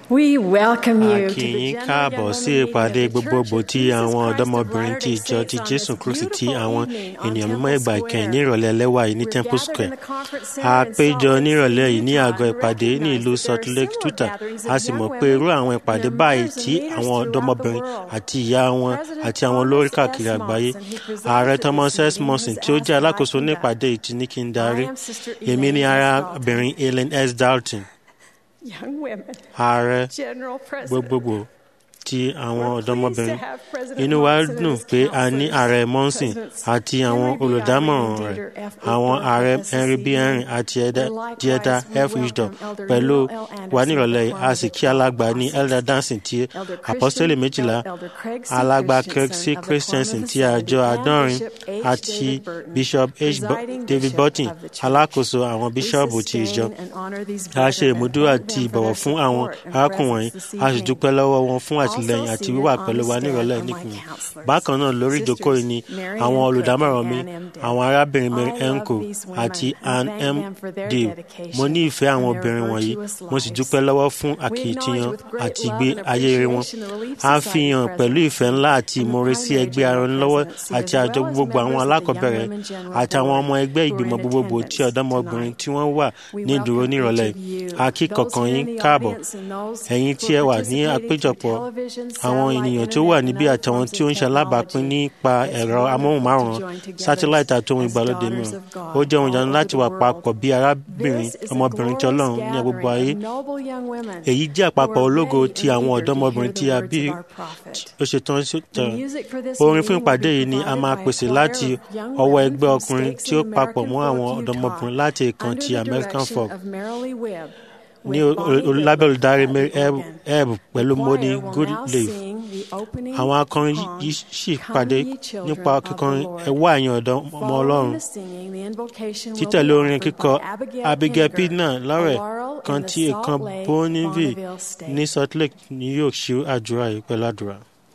We welcome a you kí to the yín General káàbọ̀ Young sí Women ìpàdé Meeting of the gbogbogbò Church of tí Jesus àwọn Christ of ọ̀dọ́mọbìnrin ti Latter-day ìjọ ti Saints on jésù this kristi tí beautiful àwọn evening on ènìyàn Temple mímọ́ ìgbà ìkẹyìn ní Square. ìrọ̀lẹ́ ẹlẹ́wà yìí ní We're temple gathered in square the conference a center in péjọ Salt ní Lake ìrọ̀lẹ́ City, yìí ní Utah, àgọ́ and ìpàdé ní recognize ìlú that there salt are lake similar utah gatherings a of sì young mọ̀ pé irú women, àwọn ìpàdé báyìí members, and tí leaders àwọn throughout the ọ̀dọ́mọbìnrin world. àti ìyá wọn President àti àwọn olórí Thomas káàkiri S. àgbáyé Monson, who presides ààrẹ at thomas this s meeting, monson has tí ó asked jẹ́ that I alákòóso ní conduct. ìpàdé yìí ti ní kí n I darí am Sister èmi ni Elaine S. arábìnrin ellen s dalton Young women, ààrẹ General President. gbogbogbò ti àwọn We're pleased to ọ̀dọ́mọbìnrin have President inú wa Monson and dùn his pé a ní counselors, ààrẹ monson Presidents àti àwọn Henry B. olùdámọ̀ràn Eyring and rẹ̀ Dieter F. àwọn Uchtdorf ààrẹ of henry b SCCE. henry àti ẹ̀dá And likewise, dieta we f wisdom welcome Elder pẹ̀lú Neil L. Anderson wa of the nírọ̀lẹ́ yìí a Choir sì of kí the alàgbà ní Apostles. elder dancing ti Elder apostoli Christian, méjìlá Elder Craig C. alàgbà craig c Christensen of the christensen Quantum ti Society, àjọ and àádọ́rin Bishop H. àti David Burton, bishop h Bo- presiding david bishop burton of the church. alákòóso àwọn We bíṣọ́ọ̀bù ti ìjọ sustain and honor these a ṣe brethren and ìmúdúró thank àti them for ìbọ̀wọ̀ their fún àwọn support and arákùnrin presence this wọ̀nyí a sì evening. dúpẹ́ lọ́wọ́ wọn fún Also àtìlẹyìn àti seated wíwà on pẹ̀lú the wa stand nírọ̀lẹ́ are my níkùn counselors, bákan náà lórí ìjókòó yìí ni Sisters Mary àwọn M. olùdámọ̀ràn Cook mi and Ann M. Dale. àwọn arábìnrin mary I love enko these women àti and ann thank m them for their dale dedication mo ní ìfẹ́ àwọn and their obìnrin wọ̀nyí virtuous mo sì lives. dúpẹ́ lọ́wọ́ fún We akitiyan acknowledge with great àti love ìgbé and ayé wọn appreciation the Relief a Society fi hàn pẹ̀lú ìfẹ́ ńlá àti and the ìmoore sí primary ẹgbẹ́ general aranilọ́wọ́ presidency, àti as àjọ well as gbogbo àwọn members of the Young alákọ̀ọ́bẹ̀rẹ̀ Women General àti àwọn Board ọmọ ẹgbẹ́ who are in ìgbìmọ̀ gbogbogbò tí attendance ọ̀dọ́mọbìnrin tonight. tí wọ́n wà We ní ìdúró welcome nírọ̀lẹ́ each of yìí you, a kí those kọ̀ọ̀kan who are yín in the káàbọ̀ audience and those ẹ̀yin who tí ẹ are wà ní participating through àpéjọpọ̀ television, àwọn satellite, ènìyàn tó wà internet, níbí and àti other àwọn forms tí ó ń of ṣe alábàápín technology. nípa It's ẹ̀rọ wonderful amóhùnmáwòrán to join together sátíláìtì àti ohun as ìgbàlódé daughters mìíràn of God ó jẹ́ ohun all ìyanu over láti the wà world. papọ̀ bí arábìnrin This is a ọmọbìnrin tí glorious ọlọ́run ní gbogbo ayé gathering of noble young women èyí jẹ́ who àpapọ̀ are ológo ready ti and àwọn eager to ọ̀dọ́mọbìnrin hear tí the a words bí of our prophet. ó ṣe tán sí The music for this orin fún meeting will ìpàdé be yìí ni a provided máa by a pèsè choir láti of young ọwọ́ women ẹgbẹ́ from ọkùnrin Stakes tí ó in papọ̀ American mọ́ Folk, àwọn Utah, ọ̀dọ́mọbìnrin láti ìkan under ti the american direction folk of Marilee Webb, ní with Bonnie o- o- lábẹ́ Goodley olùdarí at mary the ebb organ. Ebb pẹ̀lú The moni choir will now goodleaf sing the opening àwọn akọrin song, yìí sì Come pàdé Ye Children nípa of the kíkọrin Lord. ẹ wá ẹ̀yin ọ̀dọ́ ọmọ Following ọlọ́run the singing, the invocation will títẹ̀lé be orin offered kíkọ by Abigail abigail Pinniger, pidna a lọ́rẹ̀ laurel kan in the tí Salt ìkan Lake, bonneville Bonneville State. ní salt lake ni yóò ṣí àdúrà yìí pẹ̀lú àdúrà.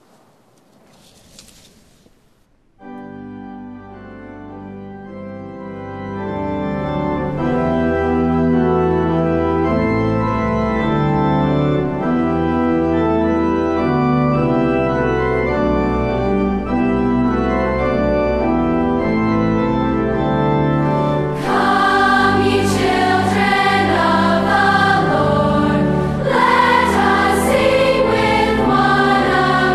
Come, ye children of the Lord, let us sing with one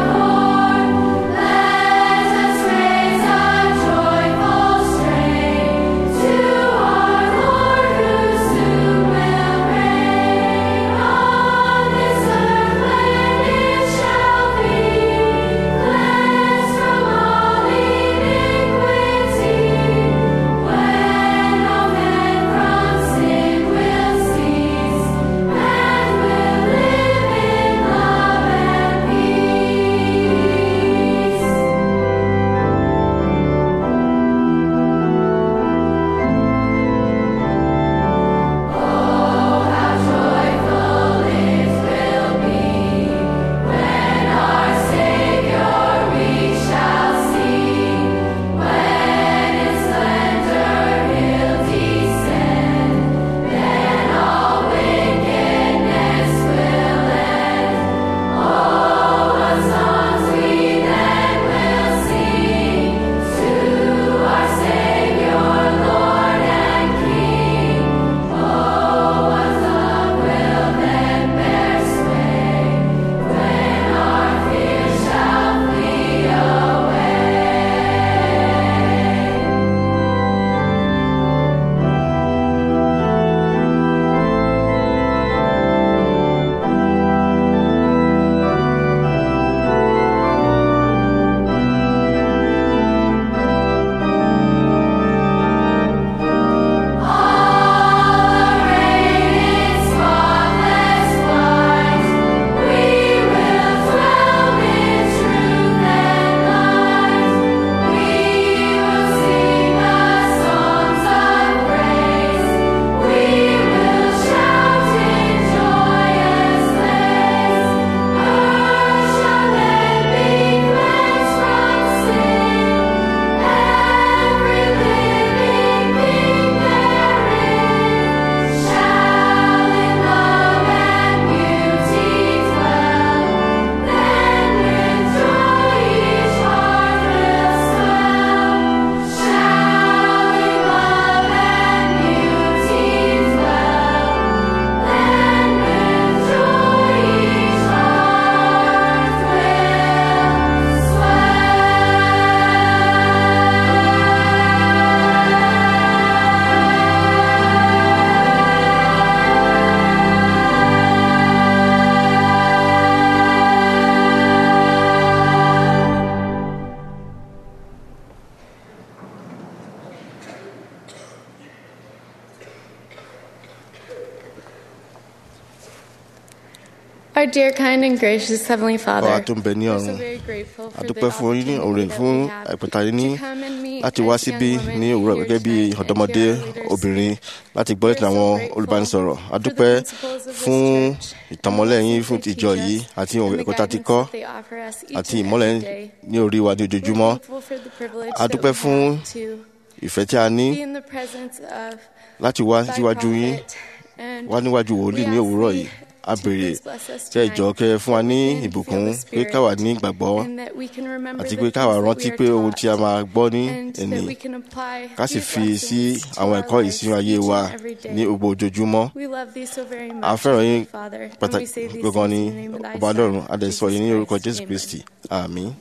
Our dear, kind, and gracious Heavenly bàbá Father, tó ń bẹ ní we're ọ̀run so very grateful for the adúpẹ́ fún yín ní opportunity òrè that fún we have àìpẹ̀tà yín ní to come and meet láti wá as young síbí women ní òwúrọ̀ here gẹ́gẹ́ bí tonight and ọ̀dọ́mọdé hear our leaders obìnrin speak. láti gbọ́ lẹ́tìn We're so àwọn grateful olùbánisọ̀rọ̀ for the adúpẹ́ principles of this fún church, ìtànmọ́lẹ̀ the yín lessons fún they ìjọ teach yìí us, àti and the ẹ̀kọ́ tá a ti guidance kọ́ that they offer us each àti and ìmọ́lẹ̀ every day. ní orí wa ní We're ojoojúmọ́ thankful for the privilege A that dúpẹ́ we fún have to ìfẹ́ tí a ní be in the presence of láti wá thy síwájú yín prophet, and wá níwájú wòlíì we ní ask òwúrọ̀ thee yìí a to béèrè please bless us kẹ́ ẹ jọ̀ọ́ tonight, kẹ́ ẹ fún wa that ní we can ìbùkún feel the pé Spirit, káwa ní ìgbàgbọ́ and that we can remember àti the pé things káwa that rántí we pé are ohun tí a taught, máa gbọ́ ní and ẹ̀nì that we can apply ká sì these fi sí lessons to àwọn our ẹ̀kọ́ lives ìsinmi ayé each wa and every day. ní gbogbo ojoojúmọ́ We love thee so very a much, fẹ́ràn yín Heavenly Father, and we pàtàkì say these gbọ̀ngàn things ní in the name of thy ọba Son, ọlọ́run adẹ̀sọ yìí ní Jesus orúkọ Christ. jésù Amen. kristi àmín.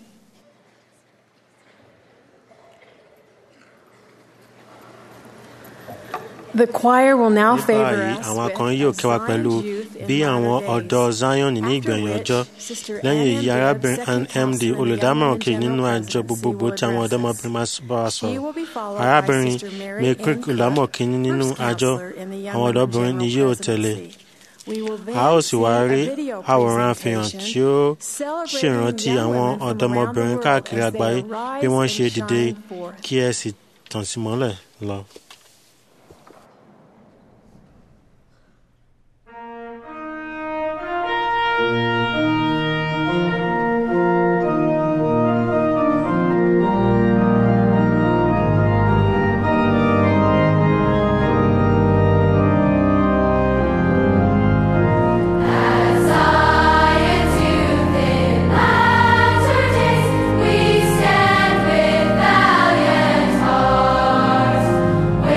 The choir will now ní favor báyìí us àwọn with akọrin yóò kẹwàá Zion's pẹ̀lú youth in bí àwọn latter ọ̀dọ́ days. zion ní After ìgbẹ̀yìn which, ọjọ́ Sister lẹ́yìn Ann èyí M. arábìnrin Bibb, Ann second md counselor in the olùdámọ̀ràn Young kejì Men nínú General àjọ Presidency, gbogbogbò will tí àwọn address ọ̀dọ́mọbìnrin máa bá wa She sọ̀rọ̀ will be followed by arábìnrin Sister Mary may Ann crick Cook, olùdámọ̀ kínní nínú first àjọ counselor in the Young àwọn Women ọ̀dọ́bìnrin ni General yóò tẹ̀lé Presidency. We will then a ó sì see wá a rí video àwòrán àfihàn tí ó presentation celebrating ṣèrántí young àwọn women from around the ọ̀dọ́mọbìnrin world káàkiri as they àgbáyé bí wọ́n arise ṣe and dìde shine forth. kí ẹ sì tàn sí mọ́lẹ̀ lọ. Zion's youth in latter days, we stand with valiant hearts.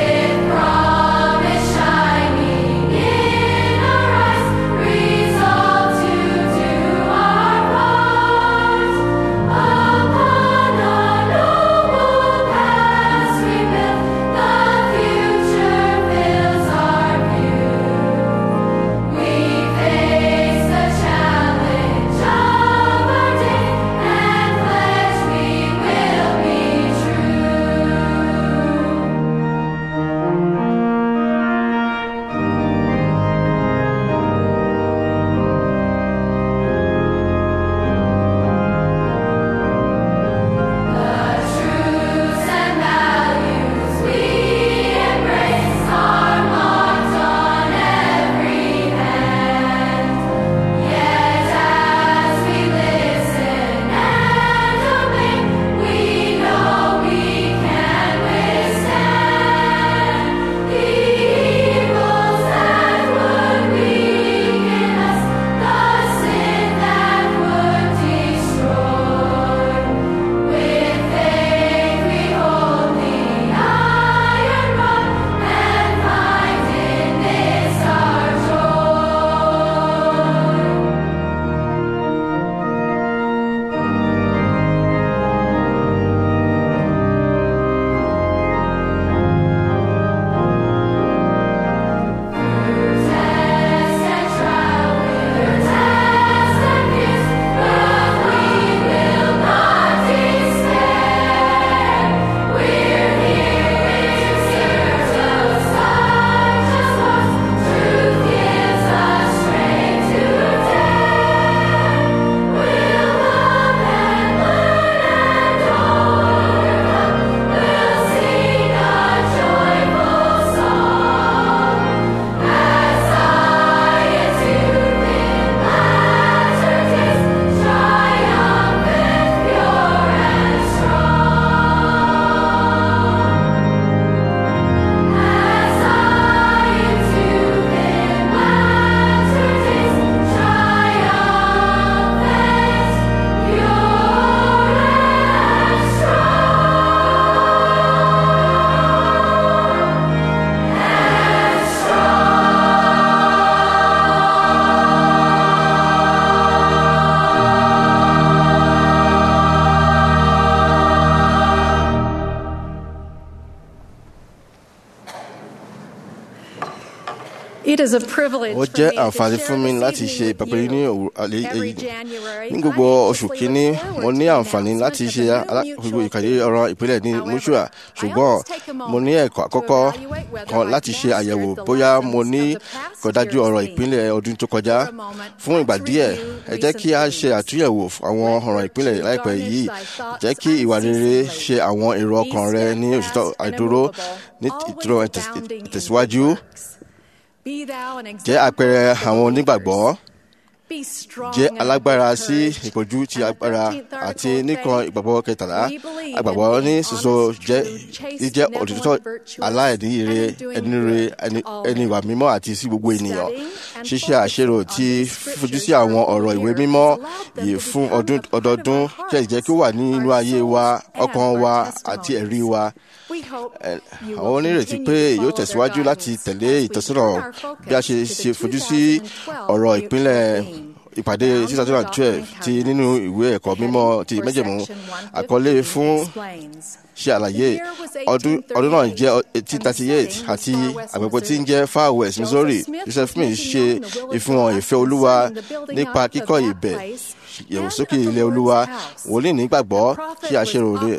It is a privilege ó for jẹ́ me to àǹfààní share fún mi this láti evening ṣe with ìpàpẹ́ ní you. òwúrọ̀ alẹ́ Every èyí January, ní I gbogbo oṣù anxiously kínní look forward mo ní to the àǹfààní láti announcement ṣe of a new alákòóso mutual ìkàdé ọ̀rọ̀ ìpínlẹ̀ ní However, mutua I ṣùgbọ́n always take a mo moment ní ẹ̀kọ́ to àkọ́kọ́ evaluate whether kan I've láti ṣe mastered àyẹ̀wò the bóyá mo lessons ní of the past kọ̀dájú year's ọ̀rọ̀ theme. ìpínlẹ̀ ọdún tó kọjá For a moment, fún ìgbà let's díẹ̀ review ẹ jẹ́ kí a recent ṣe themes. àtúnyẹ̀wò àwọn Let ọ̀rọ̀ ìpínlẹ̀ virtue láìpẹ́ garnish yìí thy thoughts jẹ́ kí ìwà rere unceasingly. ṣe àwọn èrò Be ọkàn rẹ ní òṣìṣẹ́ steadfast and àìdúró immovable, ní always ìdúró abounding in ìtẹ̀síwájú good works. Be thou an jẹ́ àpẹẹrẹ example to àwọn believers. onígbàgbọ́ Be strong jẹ́ and alágbára of sí good courage. ìpọ́jú ti And the agbára 13th article àti of nìkan faith, ìgbàgbọ́ kẹtàlá we believe agbàgbọ́ in ní being sísọ honest, jẹ́ true, chaste, jíjẹ́ benevolent, òtítọ́ virtuous, aláìní ire and in doing ẹni re good ẹni to all ẹni men. ìwà mímọ́ àti sí gbogbo ènìyàn Studying and ṣíṣe focusing àṣerò on tí these fojú sí scriptures àwọn for a ọ̀rọ̀ whole ìwé year mímọ́ has allowed them yìí to fún become ọdún a part of ọdọọdún our ṣe jẹ́ kí ó wà nínú our ayé wa souls, and ọkàn our wa testimonies. àti ẹ̀rí wa We hope Ẹ- you àwọn will onírètí continue pé to yóò follow their tẹ̀síwájú láti guidance tẹ̀lé as we ìtọ́sọ́nà turn our bí a ṣe focus ṣe to the fojú sí 2012 ọ̀rọ̀ mutual ìpínlẹ̀ theme, ìpàdé found in the 2012 Doctrine ti and nínú ìwé ẹ̀kọ́ mímọ́ ti for májẹ̀mú section àkọlé 115 fún explains. ṣe àlàyé ọdún ọdún náà jẹ́ 1838 àti àgbègbè tí ń jẹ́ far west missouri joseph smith ṣe ìfihàn ìfẹ́ olúwa nípa kíkọ́ ibẹ̀ ìyẹ̀wòsókè ilé olúwa wòlíì nígbàgbọ́ ṣe àṣerò rẹ̀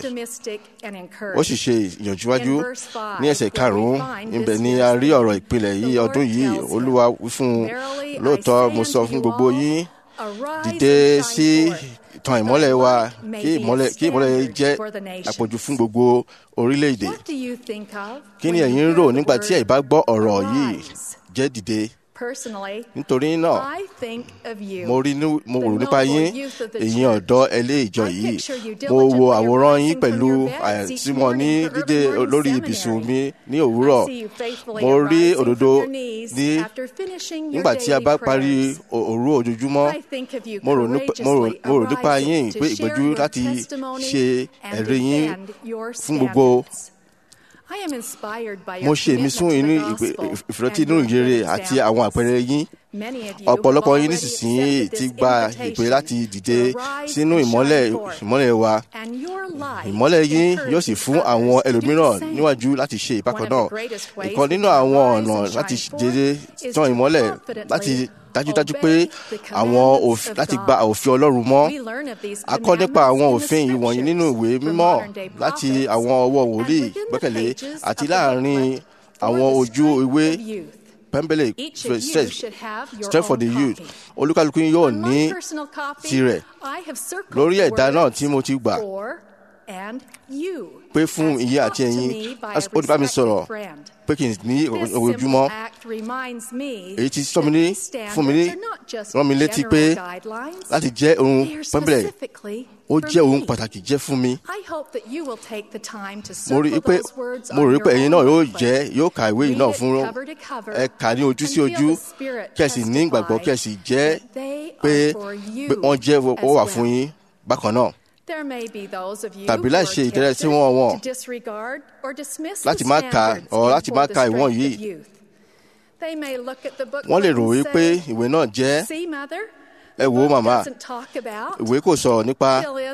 ó sì ṣe ìyànjúwájú ní ẹsẹ̀ karùn-ún ibẹ̀ ni a rí ọ̀rọ̀ ìpìlẹ̀ yìí ọdún yìí olúwa wí fún un lóòótọ́ mo sọ fún gbogbo yín dìde sí tan ìmọ́lẹ̀ wa kí ìmọ́lẹ̀ kí ìmọ́lẹ̀ yìí jẹ́ àpọ̀jù fún gbogbo orílẹ̀-èdè kí ni ẹ̀yin ń rò nígbà tí ẹ̀ bá gbọ́ ọ̀rọ̀ yìí jẹ́ dìde nítorí náà mo rí ní mo rò nípa yín ẹ̀yin ọ̀dọ́ ẹlẹ́ ìjọ yìí mo wo àwòrán yín pẹ̀lú àyàtí wọn ní dídé lórí ibùsùn mi ní òwúrọ̀ mo rí òdodo ní nígbà tí a bá parí òru ojoojúmọ́ mo rò nípa- mo rò- mo rò nípa yín pé ìgbẹ́jú láti ṣe ẹ̀rí yín fún gbogbo mo ṣe ìmísún inú ìfìrètí inú ìrere àti àwọn àpẹẹrẹ yín ọ̀pọ̀lọpọ̀ yín nísinsìnyí ti gba ìpè láti dìde sínú ìmọ́lẹ̀ ìmọ́lẹ̀ wa ìmọ́lẹ̀ yín yóò sì fún àwọn ẹlòmíràn níwájú láti ṣe ìbákan náà ìkan nínú àwọn ọ̀nà láti dédé tán ìmọ́lẹ̀ láti dájúdájú pé àwọn òfin láti gba òfin ọlọ́run mọ́ a kọ́ nípa àwọn òfin yìí wọ̀nyí nínú ìwé mímọ́ láti àwọn ọwọ́ wòlíì gbẹ́kẹ̀lé àti láàrin àwọn ojú ìwé pẹ́ńbélé strength for the youth olúkálùkù yín yóò ní tirẹ̀ lórí ẹ̀dá náà tí mo ti gbà pé fún iye àti ẹ̀yin ó ti bá mi sọ̀rọ̀ pé kí n ní ojoojúmọ́ èyí tí sọ mi ní fún mi ní rán mi létí pé láti jẹ́ ohun pẹ́ńbélé ó jẹ́ ohun pàtàkì jẹ́ fún mi mo rí i pé mo rò pé ẹ̀yin náà yóò jẹ́ yóò ka ìwé yìí náà fún ẹ kà ní ojú sí ojú kí ẹ sì ní ìgbàgbọ́ kí ẹ sì jẹ́ pé pé wọ́n jẹ́ ó wà fún yín bákan náà tàbí láì ṣe ìtẹ́lẹ̀ tí wọ́n wọ̀n láti má ka ọ̀ láti má ka ìwọ̀n yìí wọ́n lè rò wípé ìwé náà jẹ́ ẹ wò ó màmá ìwé kò sọ̀rọ̀ nípa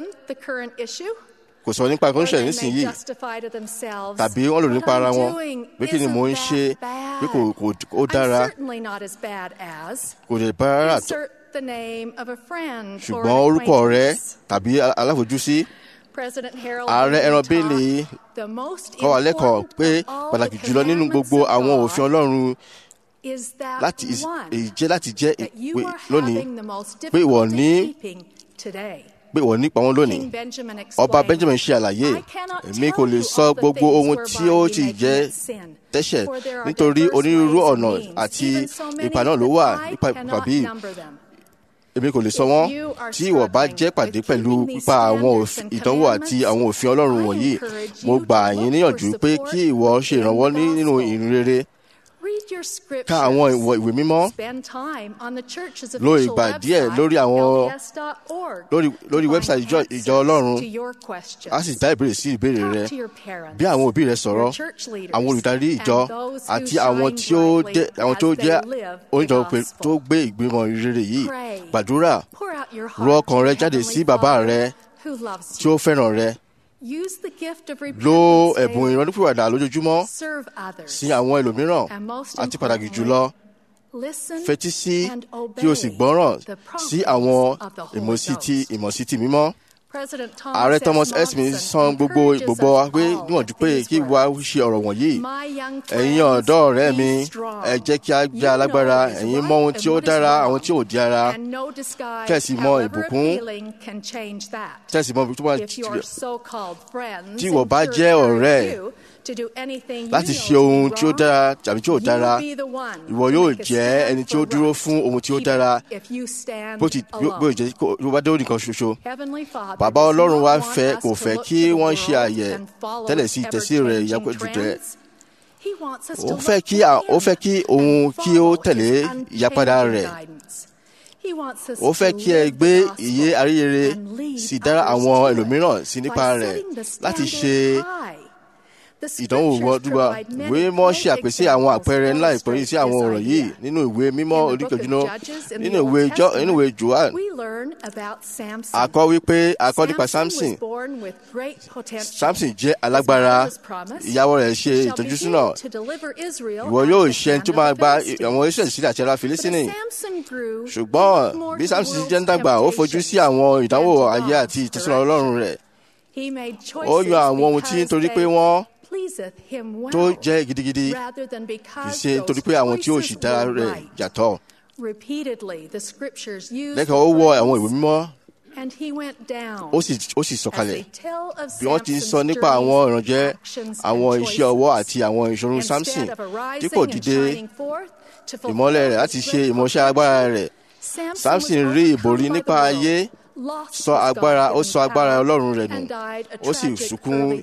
kò sọ̀rọ̀ nípa kọ́ńṣẹ̀ nísìnyí tàbí wọ́n lò nípa ara wọn pé kí ni mò ń ṣe pé kò kò ó dára kò lè bá rárá tó ṣùgbọ́n orúkọ rẹ tàbí aláfojúsí ààrẹ ẹran bíìlì kọ́ wa lẹ́kọ̀ọ́ pé pàtàkì jùlọ nínú gbogbo àwọn òfin ọlọ́run láti èyí jẹ́ láti jẹ́ ìpè lónìí pé ìwọ ní pé ìwọ nípa wọn lónìí ọba benjamin ṣe àlàyé èmi kò lè sọ gbogbo ohun tí ó ti jẹ́ tẹ́ṣẹ̀ nítorí onírúurú ọ̀nà àti ipa náà ló wà nípa ìpàbí èmi kò lè sọ wọn tí ìwọ bá jẹ́ pàdé pẹ̀lú pípa àwọn ìdánwò àti àwọn òfin ọlọ́run wọ̀nyí mo gbà yín níyànjú pé kí ìwọ ṣe ìrànwọ́ nínú ìrìn rere ka àwọn ìwé mímọ́ lo ìgbà díẹ̀ lórí àwọn lórí lórí wẹ́bsáìtì ìjọ ìjọ ọlọ́run a sì dá ìbéèrè sí ìbéèrè rẹ bí àwọn òbí rẹ sọ̀rọ̀ àwọn olùdarí ìjọ àti àwọn tí ó jẹ́ àwọn tó jẹ́ oníjọ tó gbé ìgbìmọ̀ rere yìí gbàdúrà rọ ọkàn rẹ jáde sí bàbá rẹ tí ó fẹ́ràn rẹ lo ẹ̀bùn ìrọ́nípìwàdà lójoojúmọ́ sí àwọn ẹlòmíràn àti pàtàkì jùlọ fetí sí kí o sì gbọ́ràn sí àwọn ìmọ̀sítì ìmọ̀sítì mímọ́. ààrẹ thomas esmin san gbogbo gbogbo wa pé níwọ̀njú pé kí wa ṣe ọ̀rọ̀ wọ̀nyí ẹ̀yin ọ̀dọ́ ọ̀rẹ́ mi ẹ jẹ́ kí a jẹ́ alágbára ẹ̀yin mọ ohun tí ó dára àwọn tí ò di ara kẹ̀sì mọ ìbùkún kẹ̀sì mọ ìbùkún tó bá tí ìwọ bá jẹ́ ọ̀rẹ́ láti ṣe ohun tí ó dára tàbí tí ò dára ìwọ yóò jẹ́ ẹni tí ó dúró fún ohun tí ó dára bó ti bó jẹ́ kó bá dé nìkan ṣoṣo bàbá ọlọ́run wa fẹ́ kò fẹ́ kí wọ́n ṣe àyẹ̀ tẹ́lẹ̀ sí ìtẹ̀sí rẹ̀ ìyàpẹ̀jù rẹ̀ ó fẹ́ kí ó fẹ́ kí òun kí ó tẹ̀lé ìyàpadà rẹ̀ ó fẹ́ kí ẹ gbé ìyè àríyére sì dára àwọn ẹlòmíràn sí nípa rẹ̀ láti ṣe ìdánwò wọ́dúgba ìwé mímọ́ ṣe àpèsè àwọn àpẹẹrẹ ńlá ìpẹ́yìn sí àwọn ọ̀rọ̀ yìí nínú ìwé mímọ́ oríkejìnà nínú ìwé jọ nínú ìwé joan akọ wípé akọ nípa samson samson jẹ́ alágbára ìyàwó rẹ̀ ṣe ìtọ́jú sínú ìwọ yóò ṣe tó máa gba àwọn iṣẹ́ ìsílẹ̀ àti ara filisini ṣùgbọ́n bí samson jẹ́ ń dàgbà ó fojú sí àwọn ìdánwò ayé àti ìtọ́sọ́nà ọlọ́run rẹ̀ ó yan àwọn ohun tí nítorí pé wọ́n tó jẹ́ gidigidi kì í ṣe nítorí pé àwọn tí ó sì dára rẹ̀ yàtọ̀. lẹ́kọ̀ọ́ ó wọ àwọn ìwé mímọ́ ó sì ó sì sọ̀kalẹ̀ bí wọ́n ti ń sọ nípa àwọn ìrànjẹ́ àwọn iṣẹ́ ọwọ́ àti àwọn ìṣòro samson dípò dídé ìmọ́lẹ̀ rẹ̀ láti ṣe ìmọ̀ṣẹ́ agbára rẹ̀ samson rí ìborí nípa ayé sọ agbára ó sọ agbára ọlọ́run rẹ̀ nù ó sì sunkún.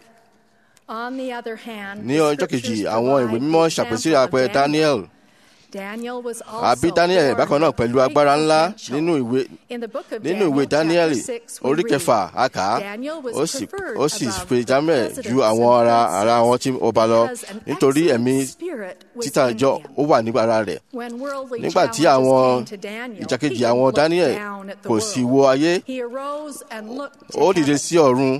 ní ọjọ́ kejì àwọn ìwé mímọ́ ṣàpèsè àpẹẹrẹ daniel àbí daniel bákan náà pẹ̀lú agbára ńlá nínú ìwé nínú ìwé daniel orí kẹfà àkà ó sì ó sì pe daniel ju àwọn ara ara wọn tí ó bá lọ nítorí ẹ̀mí títà jọ ó wà ní ara rẹ̀ nígbà tí àwọn ìjàkejì àwọn daniel kò sì wo ayé ó dìde sí ọ̀run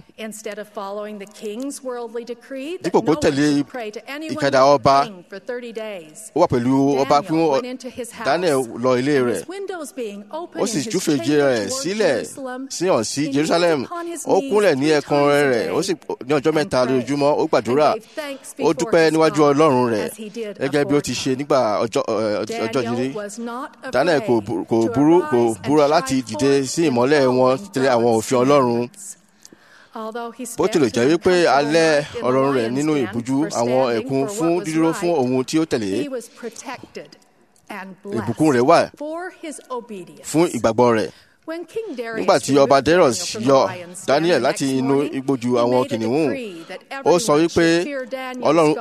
dípò kó tẹ̀lé ìkàdà ọba ó wà pẹ̀lú ọba fún daniel lọ ilé rẹ̀ ó sì túfèjì rẹ̀ sílẹ̀ síhàn sí jerusalem ó kúnlẹ̀ ní ẹ̀kan rẹ̀ ó sì ní ọjọ́ mẹ́ta lójúmọ́ ó gbàdúrà ó dúpẹ́ níwájú ọlọ́run rẹ̀ gẹ́gẹ́ bí ó ti ṣe nígbà ọjọ́ yìí daniel kò burú kò búra láti dìde sí ìmọ́lẹ̀ wọn tẹ̀lé àwọn òfin ọlọ́run bó tilẹ̀ jẹ́ wípé alẹ́ ọ̀rọ̀ rẹ̀ nínú ìbújú àwọn ẹ̀kún fún dídúró fún ohun tí ó tẹ̀lé ìbùkún rẹ̀ wà fún ìgbàgbọ́ rẹ̀ nígbà tí ọba Darius yọ Daniel láti inú igbójú àwọn kìnìún ó sọ wípé Ọlọ́run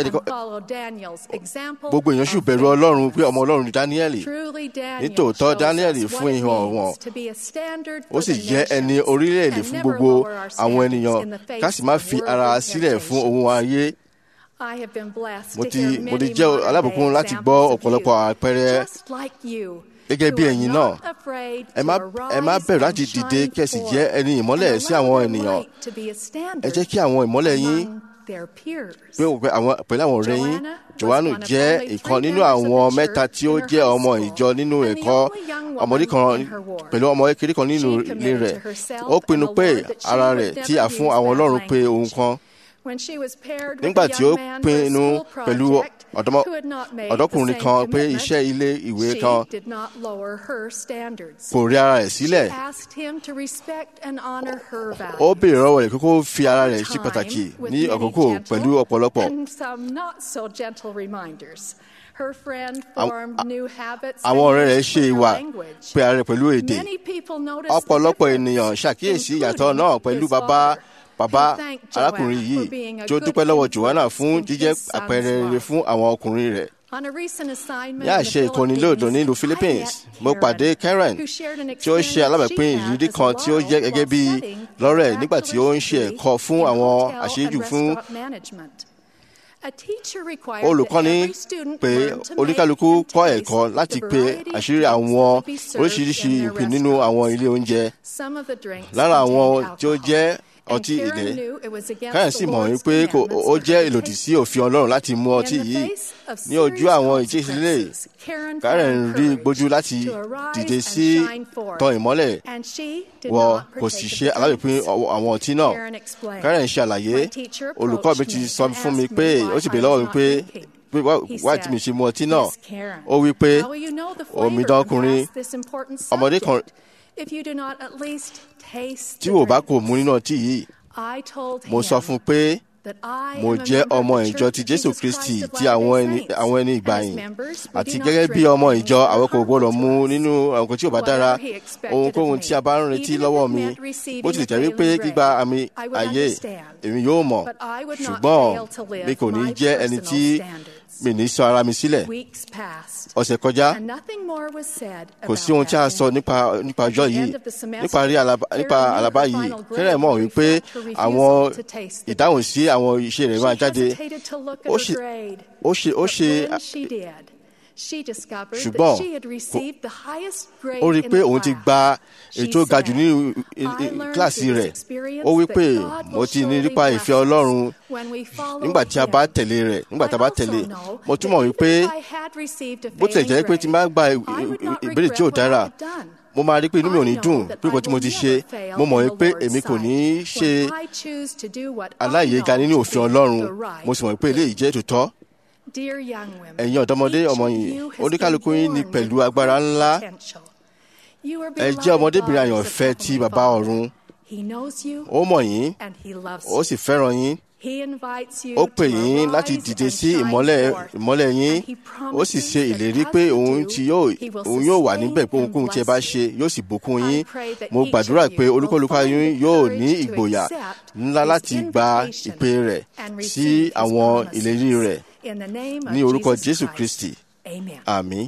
gbogbo èèyàn sì bẹ̀rù Ọlọ́run pé ọmọ Ọlọ́run ni Daniel nítòótọ́ Daniel fún ìhàn wọn ó sì jẹ́ ẹni orílẹ̀-èdè fún gbogbo àwọn ènìyàn ká sì má fi ara sílẹ̀ fún ohun ayé mo ti mo ti jẹ́ alábùkún láti gbọ́ ọ̀pọ̀lọpọ̀ àpẹẹrẹ gẹ́gẹ́ bí ẹ̀yin náà ẹ má ẹ má bẹ̀rù láti dìde kẹ̀sì jẹ́ ẹni ìmọ́lẹ̀ sí àwọn ènìyàn ẹ jẹ́ kí àwọn ìmọ́lẹ̀ yín pé àwọn pẹ̀lú àwọn ọ̀rẹ́ yín Jòhánù jẹ́ ìkan nínú àwọn mẹ́ta tí ó jẹ́ ọmọ ìjọ nínú ẹ̀kọ́ ọmọdé kan pẹ̀lú ọmọ kékeré kan nínú ilé rẹ̀ ó pinnu pé ara rẹ̀ tí a fún àwọn Ọlọ́run pé ohun kan nígbà tí ó pinnu pẹ̀lú ọ̀dọ́kùnrin kan pé iṣẹ́ ilé ìwé kan kò rí ara rẹ̀ sílẹ̀ ó béèrè lọ́wọ́ rẹ̀ kókó fi ara rẹ̀ sí pàtàkì ní àkókò pẹ̀lú ọ̀pọ̀lọpọ̀ àwọn ọ̀rẹ́ rẹ̀ ṣe ìwà pé ara rẹ̀ pẹ̀lú èdè ọ̀pọ̀lọpọ̀ ènìyàn ṣàkíyèsí ìyàtọ̀ náà pẹ̀lú bàbá bàbá arákùnrin yìí tí ó dúpẹ́ lọ́wọ́ Joanna fún jíjẹ́ àpẹẹrẹ rere fún àwọn ọkùnrin rẹ̀. ní àṣẹ ìkọ́ni lóòdùn nílùú Philippines mo pàdé Karen tí ó ṣe alábàápín ìrírí kan tí ó jẹ́ gẹ́gẹ́ bí lọ́rẹ̀ nígbà tí ó ń ṣe ẹ̀kọ́ fún àwọn àṣejù fún olùkọ́ni pé oníkálukú kọ́ ẹ̀kọ́ láti pe àṣírí àwọn oríṣiríṣi ìpín nínú àwọn ilé oúnjẹ lára àwọn tí ó jẹ́ ọtí ilẹ̀ karen sì mọ̀ wípé ó jẹ́ ìlòdì sí òfin ọlọ́run láti mu ọtí yìí ní ojú àwọn ìjísílẹ̀ karen rí gbójú láti dìde sí tan ìmọ́lẹ̀ wọ kò sì ṣe alábìpín àwọn ọtí náà karen ṣàlàyé olùkọ́ mi ti sọ fún mi pé ó sì bèèrè lọ́wọ́ mi pé pé wá tí mi ṣe mu ọtí náà ó wí pé omidan ọkùnrin ọmọdé kan tí wò bá kò mu nínú ọtí yìí mo sọ fún un pé mo jẹ́ ọmọ ìjọ ti jésù kristi ti àwọn ẹni ìgbàyìn àti gẹ́gẹ́ bí ọmọ ìjọ àwọn kò gbọ́dọ̀ mu nínú àwọn tí ò bá dára ohunkóhun tí a bá ń retí lọ́wọ́ mi bó tilẹ̀ jẹ́ wípé gbígba àmì ayé èmi yóò mọ̀ ṣùgbọ́n mi kò ní jẹ́ ẹni tí mi ní sọ ara mi sílẹ̀ ọ̀sẹ̀ kọjá kò sí ohun tí a sọ nípa nípa ọjọ́ yìí nípa àlàbá yìí kẹ́rẹ́ mọ̀ wípé àwọn ìdáhùn sí àwọn iṣẹ́ rẹ̀ máa jáde ó ṣe ó ṣe ṣùgbọ́n ó rí i pé òun ti gba ètò ga jù ní kíláàsì rẹ̀ ó wí pé mo ti ní nípa ìfẹ́ ọlọ́run nígbà tí a bá tẹ̀lé rẹ̀ nígbà tí a bá tẹ̀lé mo túmọ̀ wípé bó tilẹ̀ jẹ́ pé tí n bá gba ìbéèrè tí ò dára mo máa rí pé inú mi ò ní dùn pé nǹkan tí mo ti ṣe mo mọ̀ wípé èmi kò ní í ṣe aláìyéga nínú òfin ọlọ́run mo sì mọ̀ wípé eléyìí jẹ́ tòótọ́ ẹ̀yin ọ̀dọ́mọdé ọmọ yìí oníkálukú yín ní pẹ̀lú agbára ńlá ẹ jẹ́ ọmọdébìnrin àyànfẹ́ ti bàbá ọ̀run ó mọ̀ yín ó sì fẹ́ràn yín ó pè yín láti dìde sí ìmọ́lẹ̀ ìmọ́lẹ̀ yín ó sì ṣe ìlérí pé òun tí yóò òun yóò wà níbẹ̀ pé ohunkóhun tí ẹ bá ṣe yóò sì bùkún yín mo gbàdúrà pé olúkúlùkù yín yóò ní ìgboyà ńlá láti gba ìpè rẹ̀ sí àwọn ìlérí rẹ̀ ní orúkọ jésù kristi àmín.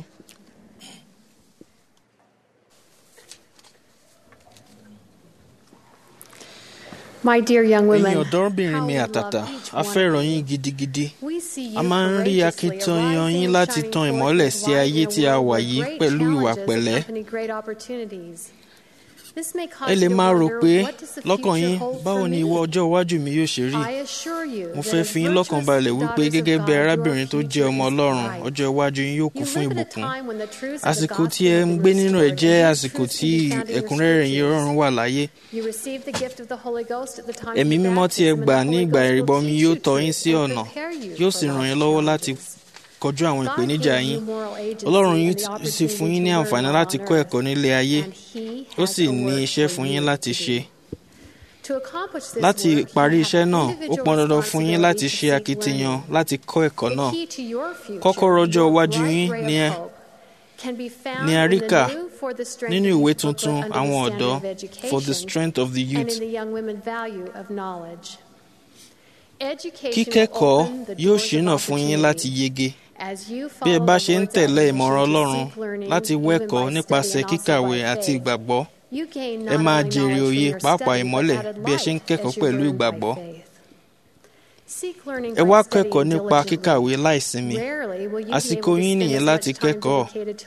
My dear young women, ẹ̀yin ọ̀dọ́bìnrin mi àtàtà a fẹ́ràn yín gidigidi a máa ń rí akitiyan yín láti tan ìmọ́lẹ̀ sí ayé tí a wà yìí pẹ̀lú ìwà pẹ̀lẹ́ ẹ lè máa rò pé lọ́kàn yín báwo ni ìwọ ọjọ́ iwájú mi yóò ṣe rí mo fẹ́ fi yín lọ́kàn balẹ̀ wípé gẹ́gẹ́ bí arábìnrin tó jẹ́ ọmọ ọlọ́run ọjọ́ iwájú yín yóò kún fún ìbùkún àsìkò tí ẹ ń gbé nínú ẹ jẹ́ àsìkò tí ẹ̀kúnrẹ́rẹ́ yín ọlọ́run wà láyé ẹ̀mí mímọ́ tí ẹ gbà ní ìgbà ìrìbọmi yóò tọ́ yín sí ọ̀nà yóò sì ràn yín lọ́wọ́ láti kọjú àwọn ìpèníjà yín ọlọ́run yín sì fún yín ní àǹfààní láti kọ́ ẹ̀kọ́ nílé ayé ó sì ní iṣẹ́ fún yín láti ṣe láti parí iṣẹ́ náà ó pọn dandan fún yín láti ṣe akitiyan láti kọ́ ẹ̀kọ́ náà kọ́kọ́rọ́ ọjọ́ iwájú yín ni ẹ ní àríkà nínú ìwé tuntun àwọn ọ̀dọ́ for the strength of the youth kíkẹ́kọ̀ọ́ yóò ṣínà fún yín láti yege bí ẹ bá ṣe ń tẹ̀lé ìmọ̀ràn ọlọ́run láti wẹ́kọ̀ọ́ nípasẹ̀ kíkàwé àti ìgbàgbọ́ ẹ máa jèrè òye pàápàá ìmọ́lẹ̀ bí ẹ ṣe ń kẹ́kọ̀ọ́ pẹ̀lú ìgbàgbọ́ ẹ wá kẹ́kọ̀ọ́ nípa kíkàwé láìsinmi àsìkò yín nìyẹn láti kẹ́kọ̀ọ́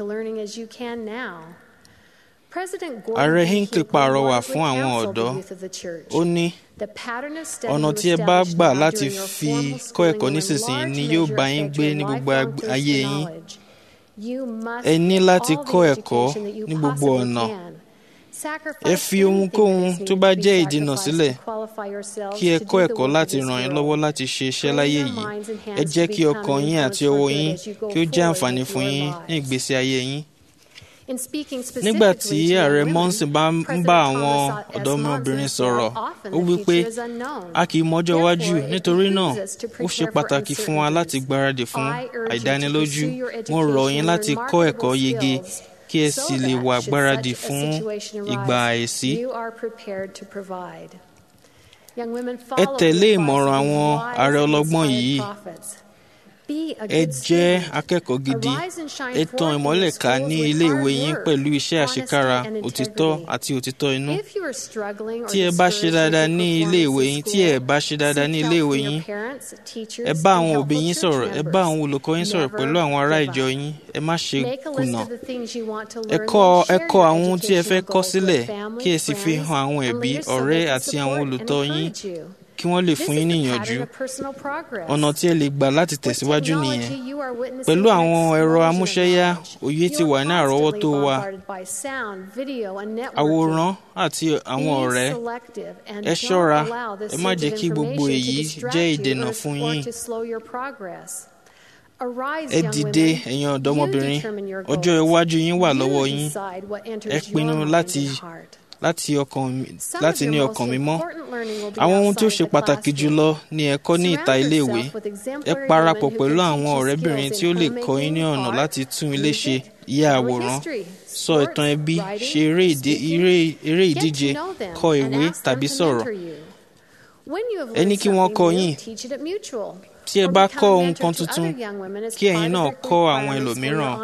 ààrẹ hinckley pàrọwà fún àwọn ọ̀dọ́ ó ní ọ̀nà tí ẹ bá gbà láti fi kọ́ ẹ̀kọ́ nísinsìnyí ni yóò bá yín gbé ní gbogbo ayé yín ẹ ní láti kọ́ ẹ̀kọ́ ní gbogbo ọ̀nà ẹ fi ohunkóhun tó bá jẹ́ ìdènà sílẹ̀ kí ẹ kọ́ ẹ̀kọ́ láti ràn yín lọ́wọ́ láti ṣe iṣẹ́ láyé yìí ẹ jẹ́ kí ọkàn yín àti ọwọ́ yín kí ó jẹ́ àǹfààní fún yín ní ìgbésí ayé yín nígbà tí ààrẹ monson bá ń bá àwọn ọ̀dọ́mọbìnrin sọ̀rọ̀ ó wí pé a kì í mọ́jọ́ iwájú nítorí náà ó ṣe pàtàkì fún wa láti gbáradì fún àìdánilójú mo rọ̀ yín láti kọ́ ẹ̀kọ́ yege kí ẹ sì lè wà gbáradì fún ìgbà àìsí. ẹ tẹ̀lé ìmọ̀ràn àwọn ààrẹ ọlọ́gbọ́n yìí ẹ jẹ́ akẹ́kọ̀ọ́ gidi ẹ tan ìmọ́lẹ̀ ká ní ilé ìwé yín pẹ̀lú iṣẹ́ àṣekára òtítọ́ àti òtítọ́ inú tí ẹ bá ṣe dáadáa ní ilé ìwé yín tí ẹ bá ṣe dáadáa ní ilé ìwé yín ẹ bá àwọn òbí yín sọ̀rọ̀ ẹ bá àwọn olùkọ́ yín sọ̀rọ̀ pẹ̀lú àwọn ará ìjọ yín ẹ má ṣe kùnà ẹ kọ ẹ kọ àwọn ohun tí ẹ fẹ́ kọ́ sílẹ̀ kí ẹ sì fi hàn àwọn ẹbí ọ̀rẹ́ àti àwọn olùtọ́ yín kí wọ́n lè fún yín ní ìyànjú ọ̀nà tí ẹ lè gbà láti tẹ̀síwájú nìyẹn pẹ̀lú àwọn ẹ̀rọ amúṣẹ́yá òye ti wà ní àrọ́wọ́tó wa àwòrán àti àwọn ọ̀rẹ́ ẹ ṣọ́ra ẹ má jẹ́ kí gbogbo èyí jẹ́ ìdènà fún yín ẹ dìde ẹ̀yin ọ̀dọ́mọbìnrin ọjọ́ iwájú yín wà lọ́wọ́ yín ẹ pinnu láti láti ọkàn láti ní ọkàn mímọ́ àwọn ohun tí ó ṣe pàtàkì jùlọ ni ẹ̀kọ́ ní ìta iléèwé ẹ parapọ̀ pẹ̀lú àwọn ọ̀rẹ́bìnrin tí ó lè kọ́ yín ní ọ̀nà láti tún ilé ṣe ya àwòrán sọ ìtàn ẹbí ṣe eré ìdíje kọ ìwé tàbí sọ̀rọ̀ ẹ ní kí wọ́n kọ́ yín tí ẹ bá kọ́ ohun kan tuntun kí ẹ̀yin náà kọ́ àwọn ẹlòmíràn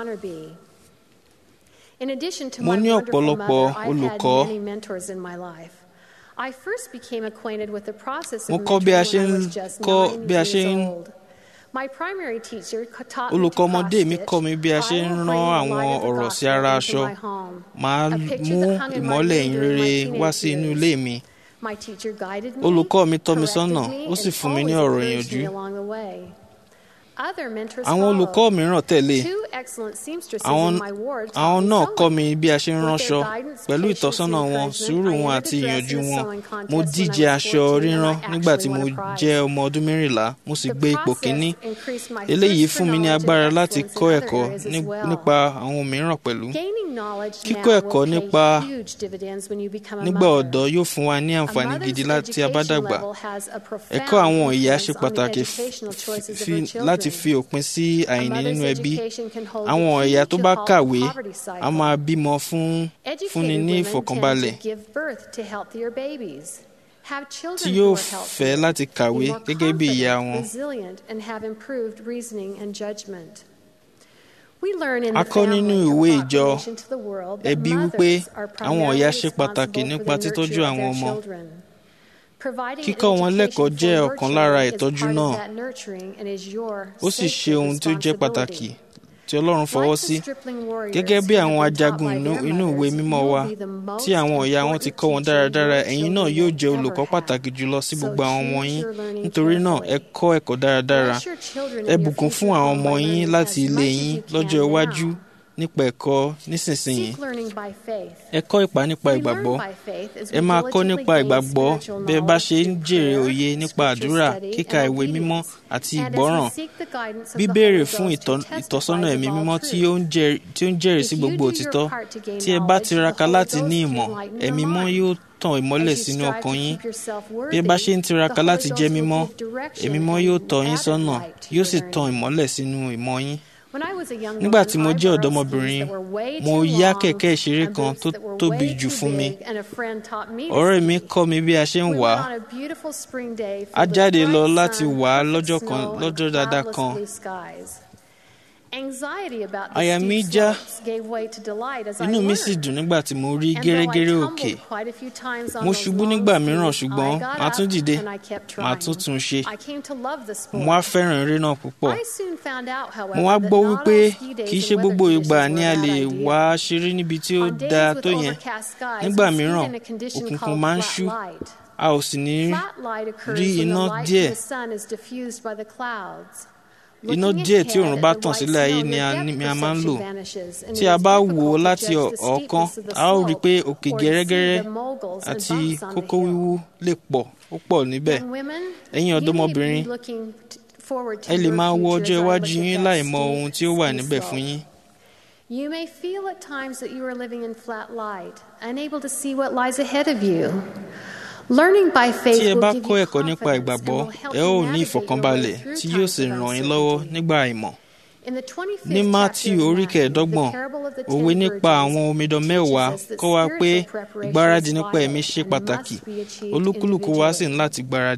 mo ní ọ̀pọ̀lọpọ̀ olùkọ́ mo kọ́ bí a ṣe ń kọ́ bí a ṣe ń olùkọ́ ọmọdé mi kọ́ mi bí a ṣe ń rán àwọn ọ̀rọ̀ sí ara aṣọ màá mú ìmọ́lẹ̀ ìrere wá sí inú ilé mi olùkọ́ mi tọ́ mi sọ́nà ó sì fún mi ní ọ̀rọ̀ ìyànjú àwọn olùkọ́ mìíràn tẹ̀lé àwọn àwọn náà kọ́ mi bí a ṣe ń ránṣọ pẹ̀lú ìtọ́sọ́nà wọn sùúrù wọn àti ìyànjú wọn mo díje aṣọ rírán nígbà tí mo jẹ́ ọmọ ọdún mẹ́rìnlá mo sì gbé ipò kíní eléyìí fún mi ní agbára láti kọ́ ẹ̀kọ́ nípa àwọn mìíràn pẹ̀lú kíkọ́ ẹ̀kọ́ nípa nígbà ọ̀dọ́ yóò fún wa ní àǹfààní gidi láti abádàgbà ẹ̀kọ́ àwọn ìyá ṣe pàtàkì láti fi òpin sí àìní nínú ẹbí àwọn ẹ̀yà tó bá kàwé a máa bímọ fún fúnni ní ìfọ̀kànbalẹ̀ tí yóò fẹ́ láti kàwé gẹ́gẹ́ bí ìyá wọn. a kọ́ nínú ìwé ìjọ ẹbí wípé àwọn ọ̀yà ṣe pàtàkì nípa títọ́jú àwọn ọmọ kíkọ́ wọn lẹ́kọ̀ọ́ jẹ́ ọ̀kan lára ìtọ́jú náà ó sì ṣe ohun tí ó jẹ́ pàtàkì tí Ọlọ́run fọwọ́ sí gẹ́gẹ́ bí àwọn ajagun inú ìwé mímọ́ wa tí àwọn ọ̀yà wọn ti kọ́ wọn dáradára ẹ̀yin náà yóò jẹ́ olùkọ́ pàtàkì jùlọ sí gbogbo àwọn ọmọ yín nítorí náà ẹ kọ́ ẹ̀kọ́ dáradára ẹ bùkún fún àwọn ọmọ yín láti ilé yín lọ́jọ́ iwájú nípa ẹ̀kọ́ nísinsìnyí ẹ kọ́ ìpá nípa ìgbàgbọ́ ẹ máa kọ́ nípa ìgbàgbọ́ bí ẹ bá ṣe ń jèrè òye nípa àdúrà kíka ìwé mímọ́ àti ìgbọ́ràn bíbéèrè fún ìtọ́sọ́nà ẹ̀mí mímọ́ tí ó ń jẹ́rìí sí gbogbo òtítọ́ tí ẹ bá tiraka láti ní ìmọ̀ ẹ̀mí mímọ́ yóò tàn ìmọ́lẹ̀ sínú ọkàn yín bí ẹ bá ṣe ń tiraka láti jẹ́ mímọ́ ẹ̀mí mímọ́ yóò tọ́ yín sọ́nà yóò sì tàn ìmọ́lẹ̀ sínú ìmọ̀ yín nígbà tí mo jẹ́ ọ̀dọ́mọbìnrin mo yá kẹ̀kẹ́ ìṣeré kan tó tóbi jù fún mi ọ̀rẹ́ mi kọ́ mi bí a ṣe ń wà á a jáde lọ láti wà á lọ́jọ́ kan lọ́jọ́ dáadáa kan àyà mi já inú mi sì dùn nígbà tí mo rí gẹ́rẹ́gẹ́rẹ́ òkè mo ṣubú nígbà mìíràn ṣùgbọ́n màá tún dìde màá tún tún ṣe mo wá fẹ́ràn eré náà púpọ̀ mo wá gbọ́ wípé kì í ṣe gbogbo ìgbà ni a lè wá ṣeré níbi tí ó dáa tó yẹn nígbà mìíràn òkùnkùn máa ń ṣú a ò sì ní rí iná díẹ̀ iná díẹ̀ tí òòrùn bá tàn sílẹ̀ ayé ni a máa ń lò tí a bá wò ó láti ọ̀ọ́kán a ó rí i pé òkè gẹ́rẹ́gẹ́rẹ́ àti kókó wíwú lè pọ̀ ó pọ̀ níbẹ̀ ẹ̀yin ọ̀dọ́mọbìnrin ẹ lè máa wo ọjọ́ iwájú yín láì mọ ohun tí ó wà níbẹ̀ fún yín. You may feel at times that you are living in flat light, unable to see what lies ahead of you. Learning by faith tí ẹ will bá give kọ́ you ẹ̀kọ́ nípa confidence and ìgbàgbọ́ will help ẹ you ó ní navigate your ìfọ̀kànbalẹ̀ way through tí yóò times sì of ràn yín lọ́wọ́ uncertainty. nígbà àìmọ̀. In the 25th ní chapter Mátíù of orí Matthew, kẹẹ̀ẹ́dọ́gbọ̀n the parable of the òwe ten nípa virgins àwọn omidan teaches mẹ́wàá us that kọ́ wa pé spiritual preparation ìgbáradì is nípa vital ẹ̀mí ṣe and pàtàkì must be achieved olúkúlùkù wa sì ń individually. láti gbáradì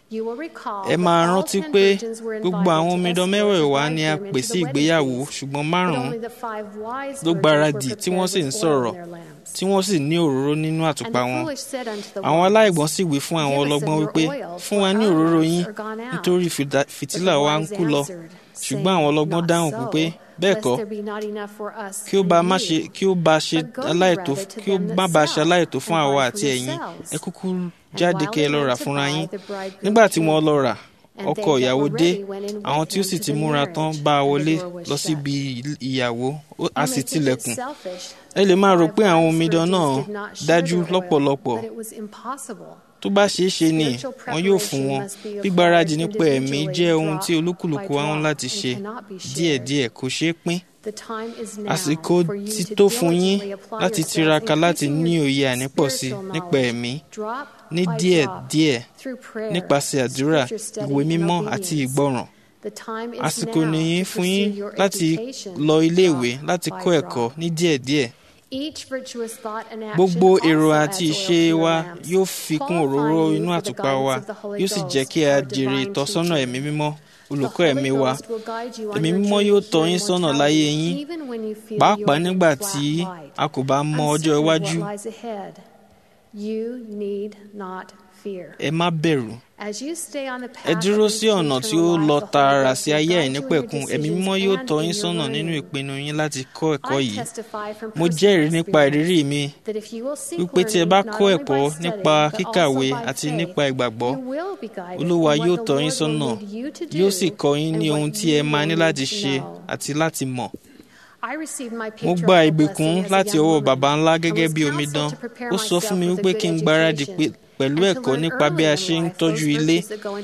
ẹ máa rántí pé gbogbo àwọn omidan mẹ́wẹ̀ẹ̀wá ni a pè sí ìgbéyàwó ṣùgbọ́n márùn-ún ló gbáradì tí wọ́n sì ń sọ̀rọ̀ tí wọ́n sì ní òróró nínú àtùpà wọn. àwọn aláìgbọ́n sì wí fún àwọn ọlọ́gbọ́n wípé fún wa ní òróró yín nítorí fìtílà wa ń kú lọ. ṣùgbọ́n àwọn ọlọ́gbọ́n dáhùn wípé bẹ́ẹ̀ kọ́ kí ó bá má ṣe kí ó bá ṣe aláìtó kí ó má bá ṣe aláìtó fún àwa àti ẹ̀yin ẹ kúkú jáde kẹ́ ẹ lọ rà fúnra yín nígbà tí wọ́n lọ rà ọkọ ìyàwó dé àwọn tí ó sì ti múra tán bá a wọlé lọ síbi ìyàwó a sì tilẹ̀kùn ẹ lè máa rò pé àwọn omidan náà dájú lọ́pọ̀lọpọ̀ tó bá ṣeé ṣe ni wọn yóò fún wọn gbígbáradì nípa ẹ̀mí jẹ́ ohun tí olúkúlùkù wa ń láti ṣe díẹ̀díẹ̀ kò ṣeé pín àsìkò ti tó fún yín láti tiraka láti ní òye ànípọ̀sí nípa ẹ̀mí ní díẹ̀díẹ̀ nípasẹ̀ àdúrà ìwé mímọ́ àti ìgbọràn àsìkò nìyí fún yín láti lọ iléèwé láti kọ́ ẹ̀kọ́ ní díẹ̀díẹ̀ gbogbo èrò àti ìṣe wa yóò fi kún òróró inú àtùpà wa yóò sì jẹ́ kí a jèrè ìtọ́sọ́nà ẹ̀mí mímọ́ olùkọ́ ẹ̀mí wa ẹ̀mí mímọ́ yóò tọ́ yín sọ́nà láyé yín pàápàá nígbà tí a kò bá mọ ọjọ́ iwájú ẹ má bẹ̀rù ẹ dúró sí ọ̀nà tí ó lọ tààrà sí ayé àìnípẹ̀kun ẹ̀mí mímọ́ yóò tọ́ yín sọ́nà nínú ìpinnu yín láti kọ́ ẹ̀kọ́ yìí mo jẹ́rìí nípa ìrírí mi wípé tí ẹ bá kọ́ ẹ̀kọ́ nípa kíkàwé àti nípa ìgbàgbọ́ olúwa yóò tọ́ yín sọ́nà yóò sì kọ́ yín ní ohun tí ẹ máa ní láti ṣe àti láti mọ̀ mo gba ìgbèkùn láti ọwọ́ baba ńlá gẹ́gẹ́ bí omidan ó sọ fún mi wípé kí n gbáradì pẹ̀lú ẹ̀kọ́ nípa bí a ṣe ń tọ́jú ilé.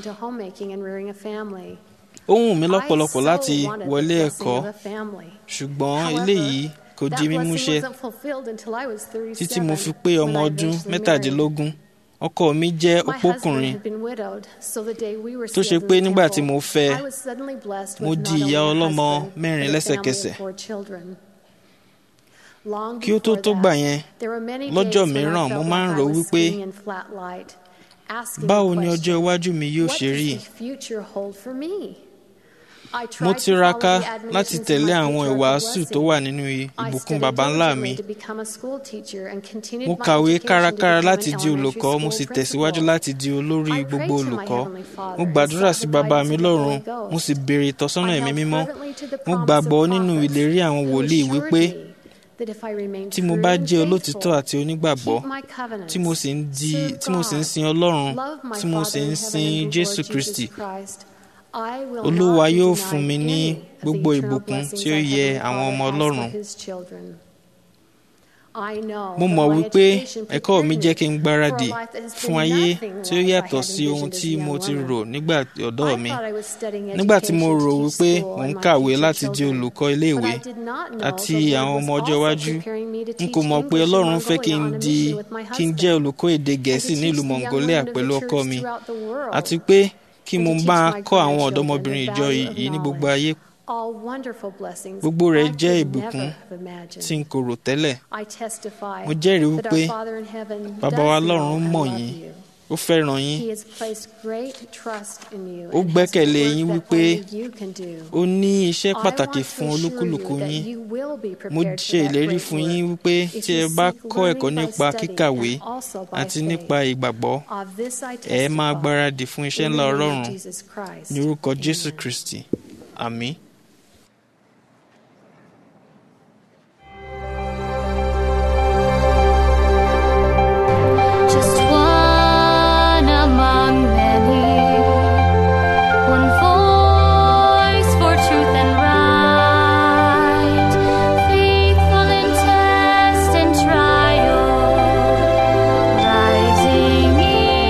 ó wù mí lọ́pọ̀lọpọ̀ láti wọlé ẹ̀kọ́ ṣùgbọ́n eléyìí kò di mímúṣẹ títí mo fi pé ọmọ ọdún mẹ́tàdínlógún ọkọ mi jẹ́ opókùnrin tó ṣe pé nígbà tí mo fẹ́ mo di ìyá ọlọ́mọ mẹ́rin lẹ́sẹ̀kẹsẹ̀ kí ó tó tó gbà yẹn lọ́jọ́ mìíràn mo máa ń rò wípé báwo ni ọjọ́ iwájú mi yóò ṣe rí mo tiraka láti tẹ̀lé àwọn ìwàásù tó wà nínú ìbùkún baba ńlá mi mo kàwé kárakára láti di olùkọ́ mo sì tẹ̀síwájú láti di olórí gbogbo olùkọ́ mo gbàdúrà sí baba mi lọ́run mo sì béèrè ìtọ́sọ́nà ẹ̀mí mímọ́ mo gbàgbọ́ nínú ìlérí àwọn wòlíì wípé tí mo bá jẹ́ olótìtọ́ àti onígbàgbọ́ tí mo sì ń di tí mo sì ń sin ọlọ́run tí mo sì ń sin jésù kristi olúwa yóò fún mi ní gbogbo ìbùkún tí ó yẹ àwọn ọmọ ọlọ́run mo mọ̀ wípé ẹ̀kọ́ mi jẹ́ kí n gbáradì fún ayé tí ó yàtọ̀ sí ohun tí mo ti rò nígbà ọ̀dọ́ mi nígbà tí mo rò wípé mò ń kàwé láti di olùkọ́ iléèwé àti àwọn ọmọ ọjọ́ iwájú n kò mọ̀ pé ọlọ́run fẹ́ kí n di kí n jẹ́ olùkọ́ èdè gẹ̀ẹ́sì nílùú mongolia pẹ̀lú ọkọ mi àti pé kí mo bá kọ́ àwọn ọ̀dọ́mọbìnrin ìjọ yìí ní gbogbo ayé gbogbo rẹ̀ jẹ́ ìbùkún tí n kò rò tẹ́lẹ̀ mo jẹ́rìí wípé bàbá wa lọ́run mọ̀ yín ó fẹ́ràn yín ó gbẹ́kẹ̀lé yín wípé ó ní iṣẹ́ pàtàkì fún olúkúlùkù yín mo ṣe ìlérí fún yín wípé tí ẹ bá kọ́ ẹ̀kọ́ nípa kíkàwé àti nípa ìgbàgbọ́ ẹ máa gbáradì fún iṣẹ́ ńlá ọlọ́run ní orúkọ jésù kristi àmín.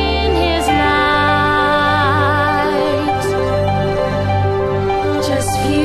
Just feel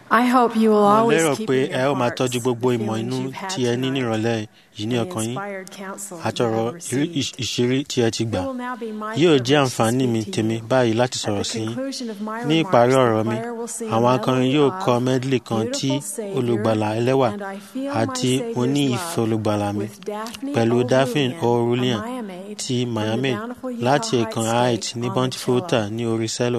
mo lérò pé ẹ ó máa tọ́jú gbogbo ìmọ̀ inú tí ẹ ní nírọ̀lẹ́ yìí ní ọkàn yín àtọ̀rọ̀ ìṣírí tí ẹ ti gbà yóò jẹ́ àǹfààní mi tèmi báyìí láti sọ̀rọ̀ sí yín ní ìparí ọ̀rọ̀ mi àwọn akọrin yóò kọ medley kan tí olùgbàlà ẹlẹ́wà àti mo ní ìfẹ́ olùgbàlà mi pẹ̀lú daphne o'rulian ti miami láti ẹ̀kan height ní bountifulta ní orí cello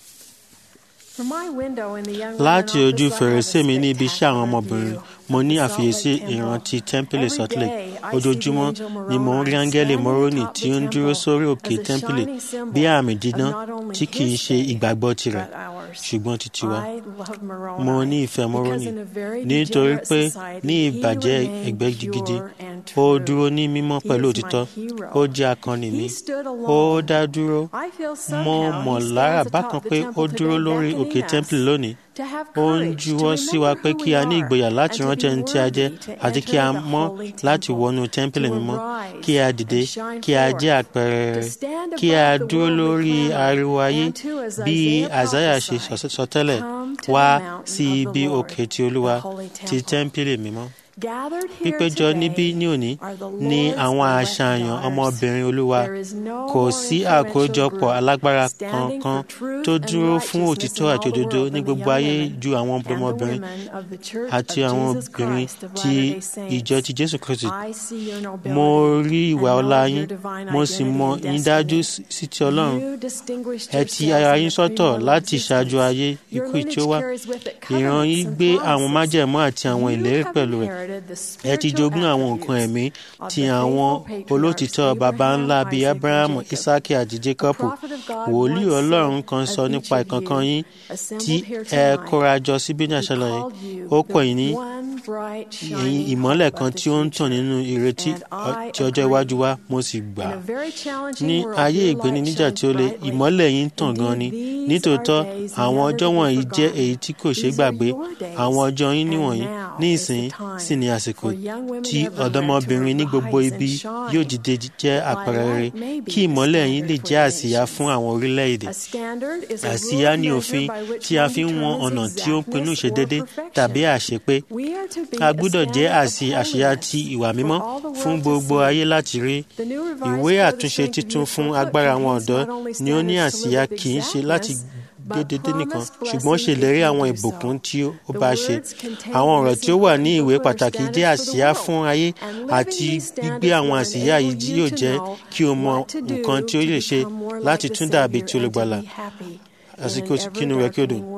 láti ojú fèrèsé mi ní ibi iṣẹ́ àwọn ọmọbìnrin mo ní àfiyèsí ìrántí tẹ́ḿpìlì salt lake ojoojúmọ́ ni mo ń rí áńgẹ́lì moroni tí ó ń dúró sórí òkè tẹ́ḿpìlì bí àmì dídán tí kì í ṣe ìgbàgbọ́ tirẹ̀ ṣùgbọ́n ti tiwa mo ní ìfẹ́ moroni nítorí pé ní ìbàjẹ́ ẹgbẹ́ gidi ó dúró ní mímọ́ pẹ̀lú òtítọ́ ó jẹ́ akọni mi ó dá dúró mo mọ̀ lára bákan pé ó dúró lórí òkè tẹ́ḿpìlì lónìí ó ń juwọ́ sí wa pé kí a ní ìgboyà láti rántí ẹni tí a jẹ́ àti kí a mọ́ láti wọnú tẹ́ḿpìlì mímọ́ kí a dìde kí a jẹ́ àpẹẹrẹ rẹ̀ kí a dúró lórí ariwo ayé bí àzáyà ṣe sọtẹ́lẹ̀ wá sí ibi òkè tí olúwa ti tẹ́ḿpìlì mímọ́ pípéjọ níbí ní òní ní àwọn àṣàyàn ọmọbìnrin olúwa kò sí àkójọpọ̀ alágbára kankan tó dúró fún òtítọ́ àti òdodo ní gbogbo ayé ju àwọn ọmọbìnrin àti àwọn obìnrin ti ìjọ ti jésù kristi mo rí ìwà ọlá yín mo sì mọ yín dájú sí ti ọlọ́run ẹ ti ara yín sọ́tọ̀ láti ṣáájú ayé ikú tí ó wá ìran yín gbé àwọn májẹ̀mú àti àwọn ìlérí pẹ̀lú rẹ̀ ẹ ti jogún àwọn nǹkan ẹ̀mí ti àwọn olótìtọ́ baba ńlá bíi abrahamu isaki àti jacob wòlíì ọlọ́run kan sọ nípa ìkankan yín tí ẹ kóra jọ síbí ní àṣálẹ́ yìí ó pọ̀ yín ní ẹ̀yìn ìmọ́lẹ̀ kan tí ó ń tàn nínú ìrètí ti ọjọ́ iwájú wa mo sì gbà ní ayé ìgbéniníjà tí ó le ìmọ́lẹ̀ yín tàn gan ni nítòótọ́ àwọn ọjọ́ wọ̀nyí jẹ́ èyí tí kò ṣeé gbàgbé àwọn ọjọ́ yín níwọ̀nyí ní ìsìn sì ní àsìkò tí ọ̀dọ́mọbìnrin ní gbogbo ibi yóò dìde jẹ́ àpẹẹrẹ rere kí ìmọ́lẹ̀ yín lè jẹ́ àsíá fún àwọn orílẹ̀-èdè. àsíá ní òfin tí a fi ń wọn ọ̀nà tí ó ń pinnu ìṣedédé tàbí àṣepé. a gbúdọ̀ jẹ́ àsì àṣeyá ti ìwà mímọ́ fún gbogbo ayé láti rí. ìwé àtúnṣe titun fún agbára àwọn ọ̀dọ́ ni ó ní àsíá kì í ṣe láti dédédé nìkan ṣùgbọ́n ṣèlérí àwọn ìbùkún tí ó bá ṣe. àwọn ọ̀rọ̀ tí ó wà ní ìwé pàtàkì jẹ́ àsíá fún ayé àti gbígbé àwọn àsíá yìí yóò jẹ́ kí o mọ nǹkan tí ó lè ṣe láti tún dàbí ti olùgbàlà àsìkò kínú rẹ̀ kí ó dùn.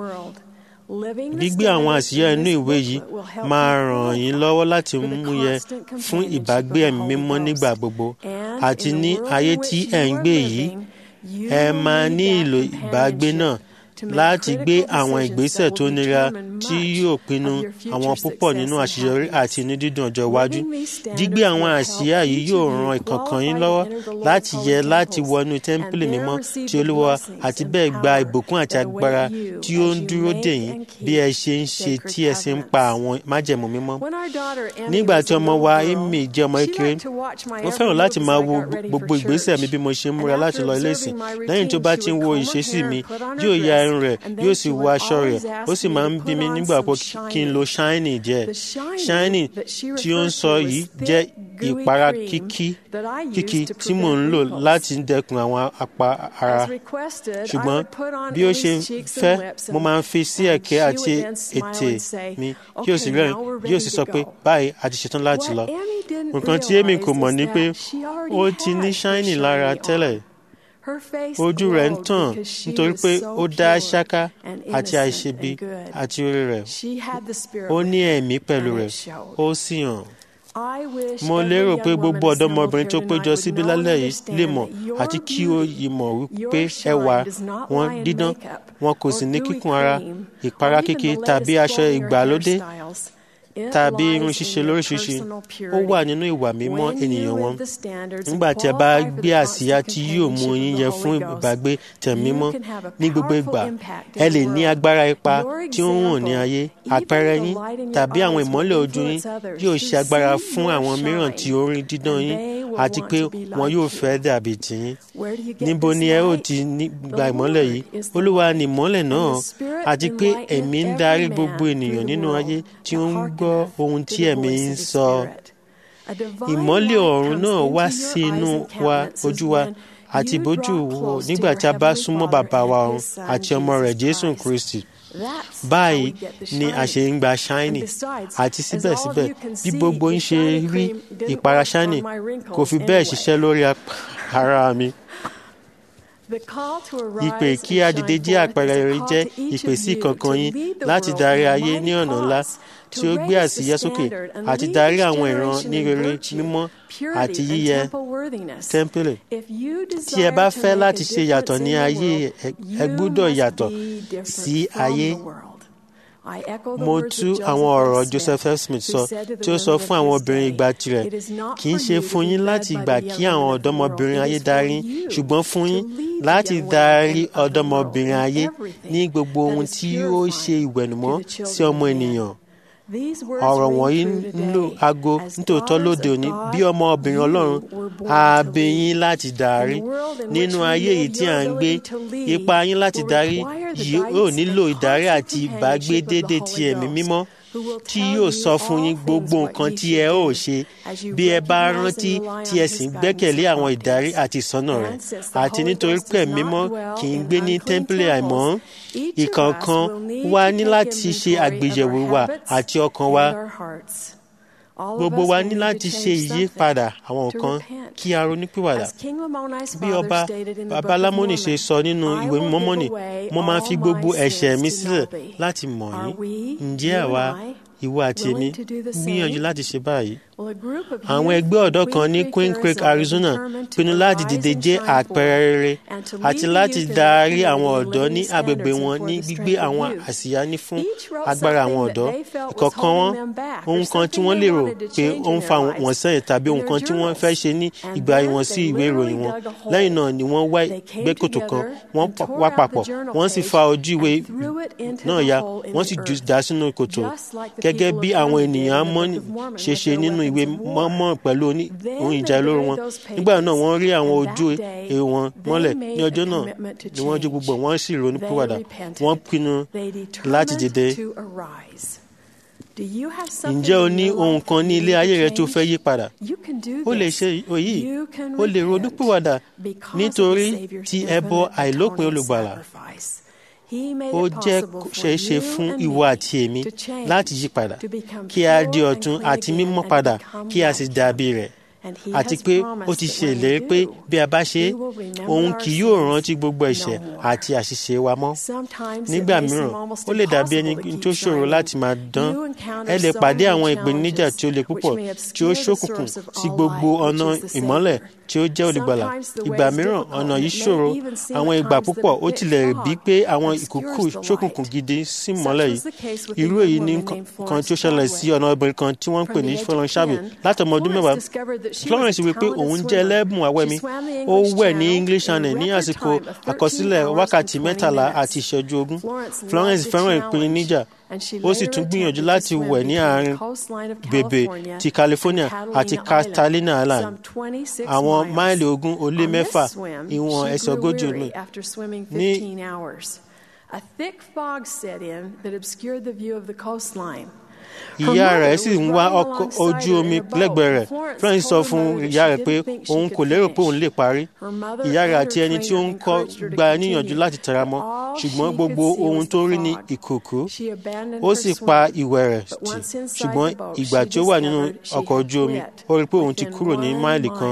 Gbígbé àwọn àsíá inú ìwé yìí máa ràn yín lọ́wọ́ láti múyẹ fún ìbágbé ẹ̀mí mímọ́ nígbà gbogbo àti ní ayé tí ẹ̀ ń gbé yìí ẹ máa ní ìlò ìbágbé náà láti gbé àwọn ìgbésẹ̀ tó nira tí yóò pinnu àwọn púpọ̀ nínú àṣeyọrí àti inú dídùn ọjọ́ iwájú. Gbígbé àwọn àsíá yìí yóò ran ìkọ̀ọ̀kan yín lọ́wọ́ láti yẹ láti wọnú tẹ́ḿpìlì mímọ́ tí Olúwa àti bẹ́ẹ̀ gba ìbùkún àti agbára tí ó ń dúró dè yín bí ẹ ṣe ń ṣe tí ẹ sì ń pa àwọn májẹ̀mú mímọ́. Nígbà tí ọmọ wa Amy jẹ́ ọmọ kékeré, ó fẹ́ràn láti máa wo gbogbo ìgbésẹ̀ mi bí mo ṣe ń múra láti lọ ilé ìsìn. Lẹ́yìn tó bá ti ń wo ìṣesí mi, yóò ya irun rẹ̀ yóò sì wọ aṣọ rẹ̀ ó sì máa ń bí mi nígbà pé kí n lo ṣáínì díẹ̀ ṣáínì tí ó ń sọ yìí jẹ́ ìpara kíkí kíkí tí mò ń lò láti dẹ́kun àwọn apá ara ṣùgbọ́n bí ó ṣe fẹ́ mo máa ń fi sí ẹ̀kẹ́ àti ètè mi kí ó sì rẹ́rìn yóò sì sọ pé báyìí a ti ṣetán láti lọ nǹkan tí èmi kò mọ̀ ni pé ó ti ní ṣáínì lára tẹ́lẹ̀ ojú rẹ̀ ń tàn nítorí pé ó dá ṣáká àti àìṣebi àti orí rẹ̀ ó ní ẹ̀mí pẹ̀lú rẹ̀ ó sì hàn. mo lérò pé gbogbo ọ̀dọ́mọbìnrin tó péjọ síbí lálẹ́ yìí lè mọ̀ àti kí ó yìí mọ̀ wípé ẹwà wọn dídán wọn kò sì ní kíkùn ara ìpara kíkì tàbí aṣọ ìgbàlódé tàbí irun ṣíṣe lóríṣiríṣi ó wà nínú ìwà mímọ́ ènìyàn wọn nígbà tí ẹ bá gbé àsíá tí yóò mú yín yẹ fún ìbágbé tẹ̀mímọ́ ní gbogbo ìgbà ẹ lè ní agbára ipa tí ó ń hàn ní ayé àpẹẹrẹ yín tàbí àwọn ìmọ́lẹ̀ ojú yín yóò ṣe agbára fún àwọn mìíràn tí orin dídán yín àti pé wọn yóò fẹ́ dàbí tiyín níbo ni ẹ ó ti gba ìmọ́lẹ̀ yìí olúwa ni ìmọ́lẹ̀ náà àti pé ẹ̀mí ń darí gbogbo ènìyàn nínú ayé tí ó ń gbọ́ ohun tí ẹ̀mí ń sọ. ìmọ́lẹ̀ ọ̀run náà wá sínú wa ojú wa àti ìbójú wo nígbà tí a bá súnmọ́ bàbá wa ọ̀run àti ọmọ rẹ̀ jésù kristi báyìí ni a ṣe ń gba ṣáínì àti síbẹ̀síbẹ̀ bí gbogbo ń ṣe rí ìpara ṣáínì kò fi bẹ́ẹ̀ ṣiṣẹ́ lórí ara mi. Ìpè kí a dìde jẹ́ àpẹẹrẹ rere jẹ́ ìpè sí kankan yín láti darí ayé ní ọ̀nà ńlá tí ó gbé àsíyá sókè àti darí àwọn ìran ní rere mímọ́ àti yíyẹ tẹ́ḿpìlì. Tí ẹ bá fẹ́ láti ṣe yàtọ̀ ní ayé ẹ gbúdọ̀ yàtọ̀ sí ayé. Mo tú àwọn ọ̀rọ̀ Joseph F. Smith sọ tí ó sọ fún àwọn obìnrin ìgbà tirẹ̀ kì í ṣe fún yín láti gbà kí àwọn ọ̀dọ́mọbìnrin ayé darí ṣùgbọ́n fún yín láti darí ọ̀dọ́mọbìnrin ayé ní gbogbo ohun tí ó ṣe ìwẹ̀nùmọ́ sí ọmọ ènìyàn ọ̀rọ̀ wọ̀nyí ń lo aago nítòótọ́ lóde òní bí ọmọ obìnrin ọlọ́run ààbẹ̀ yín láti darí nínú ayé yìí tí à ń gbé ipa yín láti darí yóò nílò ìdarí àti ìbágbé déédé ti ẹ̀mí mímọ́ tí yóò sọ fún yín gbogbo nǹkan tí ẹ ó ṣe bí ẹ bá rántí tí ẹ sì ń gbẹ́kẹ̀lé àwọn ìdarí àti ìsọ́nà rẹ̀ àti nítorí pé mímọ́ kì í gbé ní tẹ́ḿpìlì àìmọ́ ìkọ̀ọ̀kan wa ní láti ṣe àgbéyẹ̀wò wa àti ọkàn wa gbogbo wa ní láti ṣe ìyípadà àwọn nǹkan kí a ronúpìwàdà bí ọba babalámọ́nì ṣe sọ nínú ìwé mímọ́ mọ́nì mo máa fi gbogbo ẹ̀ṣẹ̀ mi sílẹ̀ láti mọ̀ yín ǹjẹ́ àwa ìwọ àti èmi gbìyànjú láti ṣe báyìí. àwọn ẹgbẹ́ ọ̀dọ́ kan ní Queen Creek Arizona pinnu láti dìde jẹ́ àpẹẹrẹ rere àti láti darí àwọn ọ̀dọ́ ní agbègbè wọn ní gbígbé àwọn àsíá ní fún agbára àwọn ọ̀dọ́ ìkọ̀ọ̀kan wọn ohun kan tí wọ́n lérò pé ó ń fa wọn sẹ́yìn tàbí ohun kan tí wọ́n fẹ́ ṣe ní ìgbà wọn sí ìwé ìròyìn wọn lẹ́yìn náà ni wọ́n wá gbẹ́ kòtò kan wọ́n wá papọ̀ wọ́n sì fa ojú ìwé náà ya wọ́n sì dà sínú kòtò gẹ́gẹ́ bí àwọn ènìyàn mọ́ ṣe ṣe nínú ìwé mọ́mọ́ pẹ̀lú ohun ìjà olóró wọn nígbà náà wọ́n rí àwọn ojú èrò wọn mọ́lẹ̀ ní ọjọ́ náà ni wọ́n jó gbogbo wọ́n sì ronú pìwàdà wọ́n pinnu láti dìde. ǹjẹ́ o ní ohun kan ní ilé ayé rẹ tó fẹ́ yí padà? o lè ṣe èyí o lè ronú pìwàdà nítorí ti ẹbọ àìlópin olùgbàlà ó jẹ́ ṣeéṣe fún ìwọ àti èmi láti yí padà kí a di ọ̀tun àti mímọ́ padà kí a sì dàbí rẹ̀ àti pé ó ti ṣe ìlérí pé bí a bá ṣe òun kì yóò rántí gbogbo ẹ̀ṣẹ̀ àti àṣìṣe wa mọ́ nígbà mìíràn ó lè dàbí ẹni tó ṣòro láti máa dán ẹ lè pàdé àwọn ìpèníjà tí ó le púpọ̀ tí ó ṣókùnkùn sí gbogbo ọ̀nà ìmọ́lẹ̀ tí ó jẹ́ olùgbàlà ìgbà mìíràn ọ̀nà yìí ṣòro àwọn ìgbà púpọ̀ ó tilẹ̀ bí pé àwọn ìkùkù ṣókùnkùn gidi sí mọ́lẹ̀ yìí irú èyí ní kan tí ó ṣẹlẹ̀ sí ọ̀nà obìnrin kan tí wọ́n ń pè ní Fọlọ́nṣábì láti ọmọ ọdún mẹ́wàá Florence wí pé òun jẹ́ ẹlẹ́bùn awẹ́mi ó wẹ̀ ní English Channel ní àsìkò àkọsílẹ̀ wákàtí mẹ́tàlá àti ìṣẹ́jú ogún Florence fẹ́ràn ìpèníjà ó sì tún gbìyànjú láti wẹ̀ ní àárín bèbè ti California àti Catalina Island àwọn máìlì ogún ó lé mẹ́fà ìwọ̀n ẹsẹ̀ ogójì omi ní A thick fog set in that obscured the view of the coastline. ìyá rẹ̀ sì ń wá ọkọ̀ ojú omi lẹ́gbẹ̀ẹ́ rẹ̀ Florence sọ fún ìyá rẹ̀ pé òun kò lérò pé òun lè parí ìyá rẹ̀ àti ẹni tí ó ń kọ́ gba níyànjú láti tẹra mọ́ ṣùgbọ́n gbogbo ohun tó rí ní ìkòkò ó sì pa ìwẹ̀ rẹ̀ tì ṣùgbọ́n ìgbà tí ó wà nínú ọkọ̀ ojú omi ó rí pé òun ti kúrò ní máìlì kan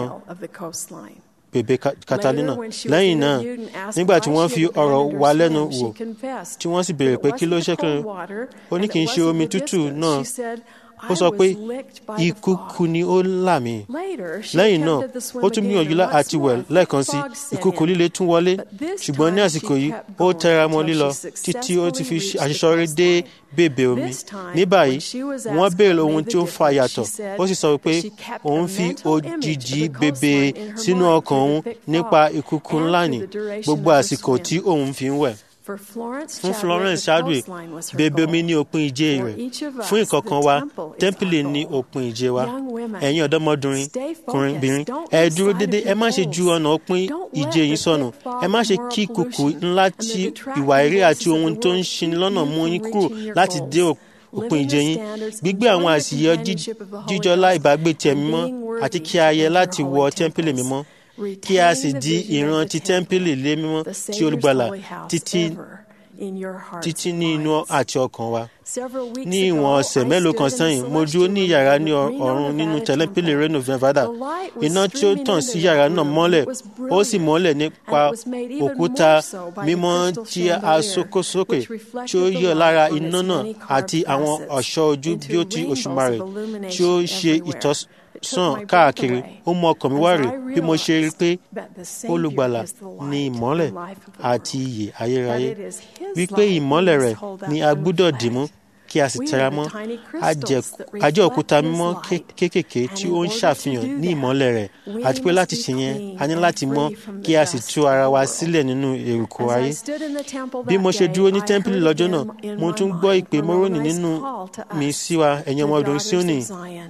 bèbè Catalina lẹ́yìn náà nígbà tí wọ́n fi ọ̀rọ̀ wa lẹ́nu wò tí wọ́n sì béèrè pé kí ló ṣẹ́kùn ó ní kì í ṣe omi tútù náà ó sọ pé ìkùkù ni ó là mí lẹ́yìn náà ó tún gbìyànjú àti wẹ̀ lẹ́ẹ̀kan sí ìkùkù líle tún wọlé ṣùgbọ́n ní àsìkò yìí ó tẹra mọ́ lílọ títí ó ti fi àṣìṣọ́rí dé bèbè omi ní báyìí wọ́n béèrè ohun tí ó ń fa yàtọ̀ ó sì sọ pé òun fi òjìji bèbè sínú ọkàn òun nípa ìkùkù ńlá ní gbogbo àsìkò tí òun fi ń wẹ̀. fún florence chadwick bèbè omi ní òpin ìje rẹ̀ fún ìkọ̀ọ̀kan wa tẹ́ḿpìlì ní òpin ìje wa ẹ̀yin ọ̀dọ́mọdúnrin kùnrinbìnrin ẹ dúró dédé ẹ má ṣe ju ọ̀nà òpin ìje yín sọnù ẹ má ṣe kí kùkù ńlá tí ìwà eré àti ohun tó ń ṣini lọ́nà mú yín kúrò láti dé òpin ìje yín gbígbé àwọn àṣìyẹ jíjọlá ìbágbé tiẹ̀ mímọ́ àti kí a yẹ láti wọ tẹ́ḿpìlì mímọ́ kí a sì di ìran ti tẹ́ḿpìlì lé mímọ́ tí olùgbàlà títí títí ní inú àti ọkàn wa. ní ìwọ̀n ọ̀sẹ̀ mélòó kan sẹ́yìn mo dúró ní yàrá ní ọ̀run nínú tẹ́lẹ̀pìlì Reno Nevada iná tí ó tàn sí yàrá náà mọ́lẹ̀ ó sì mọ́lẹ̀ nípa òkúta mímọ́ tí a sókòsókè tí ó yọ lára iná náà àti àwọn ọ̀ṣọ́ ojú bí ó ti òṣùmàrè tí ó ṣe ìtọ́sí sàn káàkiri ó mú ọkàn mi wá rè bí mo ṣe rí pé olùgbàlà ní ìmọ́lẹ̀ àti ìyè ayérayé wípé ìmọ́lẹ̀ rẹ̀ ni a gbúdọ̀ dìmú kí a sì tẹra mọ́ àjẹ́ òkúta mímọ́ kéékèèké tí ó ń ṣàfihàn ní ìmọ́lẹ̀ rẹ̀ àti pé láti ṣe yẹn a ní láti mọ́ kí a sì tú ara wa sílẹ̀ nínú èrùkọ ayé. bí mo ṣe dúró ní tẹ́ḿpìlì lọ́jọ́ náà mo tún gbọ́ ìpè mọ́rọ́nì nínú mi sí wa ẹ̀yin ọmọ ọdún Síónì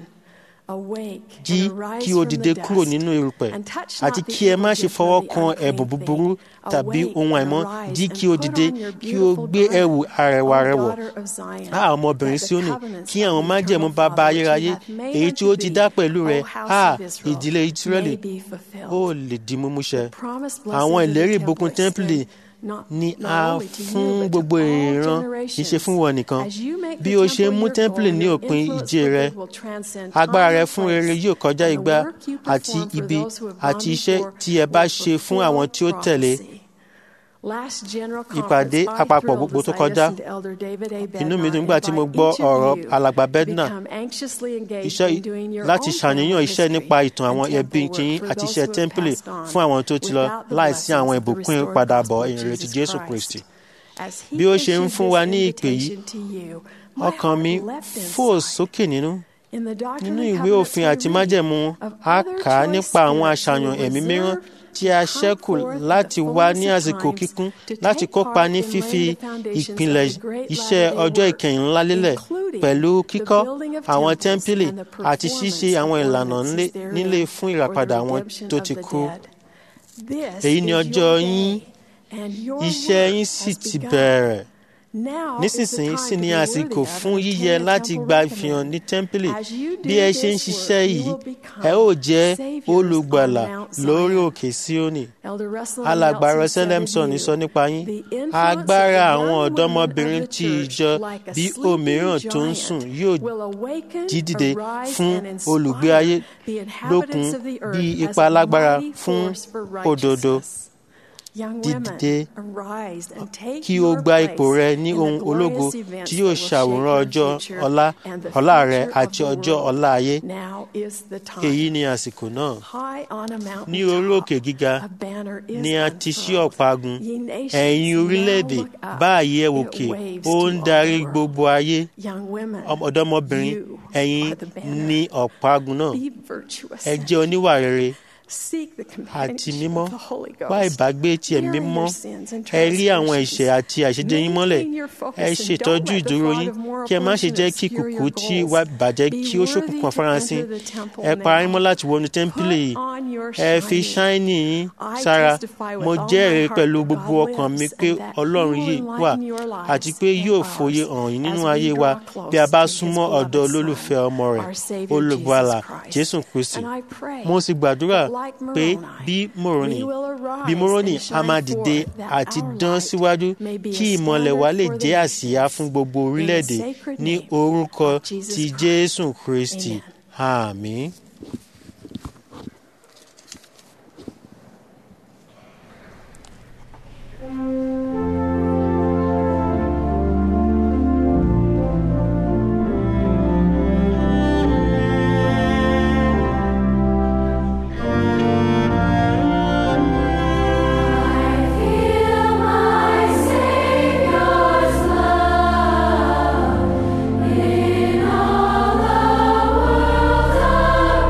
jí kí o dìde kúrò nínú erùpẹ̀ àti kí ẹ má ṣe fọwọ́ kan ẹ̀bùn búburú tàbí ohun àìmọ́ jí kí o dìde kí o gbé ẹ̀wù arẹwà rẹ wọ̀ á ọmọbìnrin Síónì kí àwọn májẹ̀mú bàbá ayérayé èyí tí ó ti dá pẹ̀lú rẹ á ìdílé Ísírẹ́lì ó lè di mímúṣẹ àwọn ìlérí ìbùkún tẹ́ḿpìlì ni a fún gbogbo ìran kì í ṣe fún wọn nìkan bí o ṣe mú tẹ́ḿpìlì ní òpin ìje rẹ agbára rẹ fún rere yóò kọjá igba àti ibi àti iṣẹ́ tí ẹ bá ṣe fún àwọn tí ó tẹ̀lé ìpàdé àpapọ̀ gbogbo tó kọjá inú mi dùn nígbà tí mo gbọ́ ọ̀rọ̀ alàgbà bedna iṣẹ́ láti ṣàníyàn iṣẹ́ nípa ìtàn àwọn ẹbí yín àti iṣẹ́ tẹ́ḿpìlì fún àwọn tó ti lọ láìsí àwọn ìbùkún ìpadàbọ̀ ìrètí Jésù Kristi bí ó ṣe ń fún wa ní ìpè yìí ọkàn mi fò sókè nínú nínú ìwé òfin àti májẹ̀mú a kà á nípa àwọn àṣàyàn ẹ̀mí mìíràn tí a ṣẹ́kù láti wá ní àsìkò kíkún láti kópa ní fífi ìpìlẹ̀ iṣẹ́ ọjọ́ ìkẹyìn ńlá lélẹ̀ pẹ̀lú kíkọ́ àwọn tẹ́ḿpìlì àti ṣíṣe àwọn ìlànà nílé fún ìràpadà àwọn tó ti kú. èyí ni ọjọ́ yín iṣẹ́ yín sì ti bẹ̀rẹ̀ nísinsìnyí sì ni àsìkò fún yíyẹ láti gba ìfihàn ní tẹ́ḿpìlì bí ẹ ṣe ń ṣiṣẹ́ yìí ẹ ó jẹ́ olùgbàlà lórí òkè Síónì alàgbà Rọ́sẹ́lẹ́msọ̀n sọ nípa yín agbára àwọn ọ̀dọ́mọbìnrin tí ìjọ bí òmíràn tó ń sùn yóò jí dìde fún olùgbé ayé lókun bí ipa lágbára fún òdodo dídìde kí o gba ipò rẹ ní ohun ológo tí yóò ṣàwòrán ọjọ́ ọlá ọlá rẹ àti ọjọ́ ọlá ayé èyí ni àsìkò náà ní orí òkè gíga ni a ti ṣí ọ̀págun ẹ̀yin orílẹ̀-èdè báyìí ẹ wòkè ó ń darí gbogbo ayé ọ̀dọ́mọbìnrin ẹ̀yin ni ọ̀págun náà ẹ jẹ́ oníwà rere àti mímọ́ wá ìbágbé tí ẹ mímọ́ ẹ rí àwọn ẹ̀ṣẹ̀ àti àìṣedé yín mọ́lẹ̀ ẹ ṣètọ́jú ìdúró yín kí ẹ má ṣe jẹ́ kí kùkù tí wá bàjẹ́ kí ó ṣókùnkùn afárasín ẹ para yín mọ́ láti wọnú tẹ́ḿpìlì yìí ẹ fi ṣáínì yín sára mo jẹ́rìí pẹ̀lú gbogbo ọkàn mi pé ọlọ́run yìí wà àti pé yóò fòye hàn yín nínú ayé wa bí a bá súnmọ́ ọ̀dọ̀ olólùfẹ́ ọmọ rẹ̀ olùgbàlà Jésù Kristi mo sì gbàdúrà pé bí Moroni bí Moroni a máa dìde àti dán síwájú kí ìmọ̀lẹ̀ wa lè jẹ́ àsíá fún gbogbo orílẹ̀-èdè ní orúkọ ti Jésù Kristi àmín. In all the world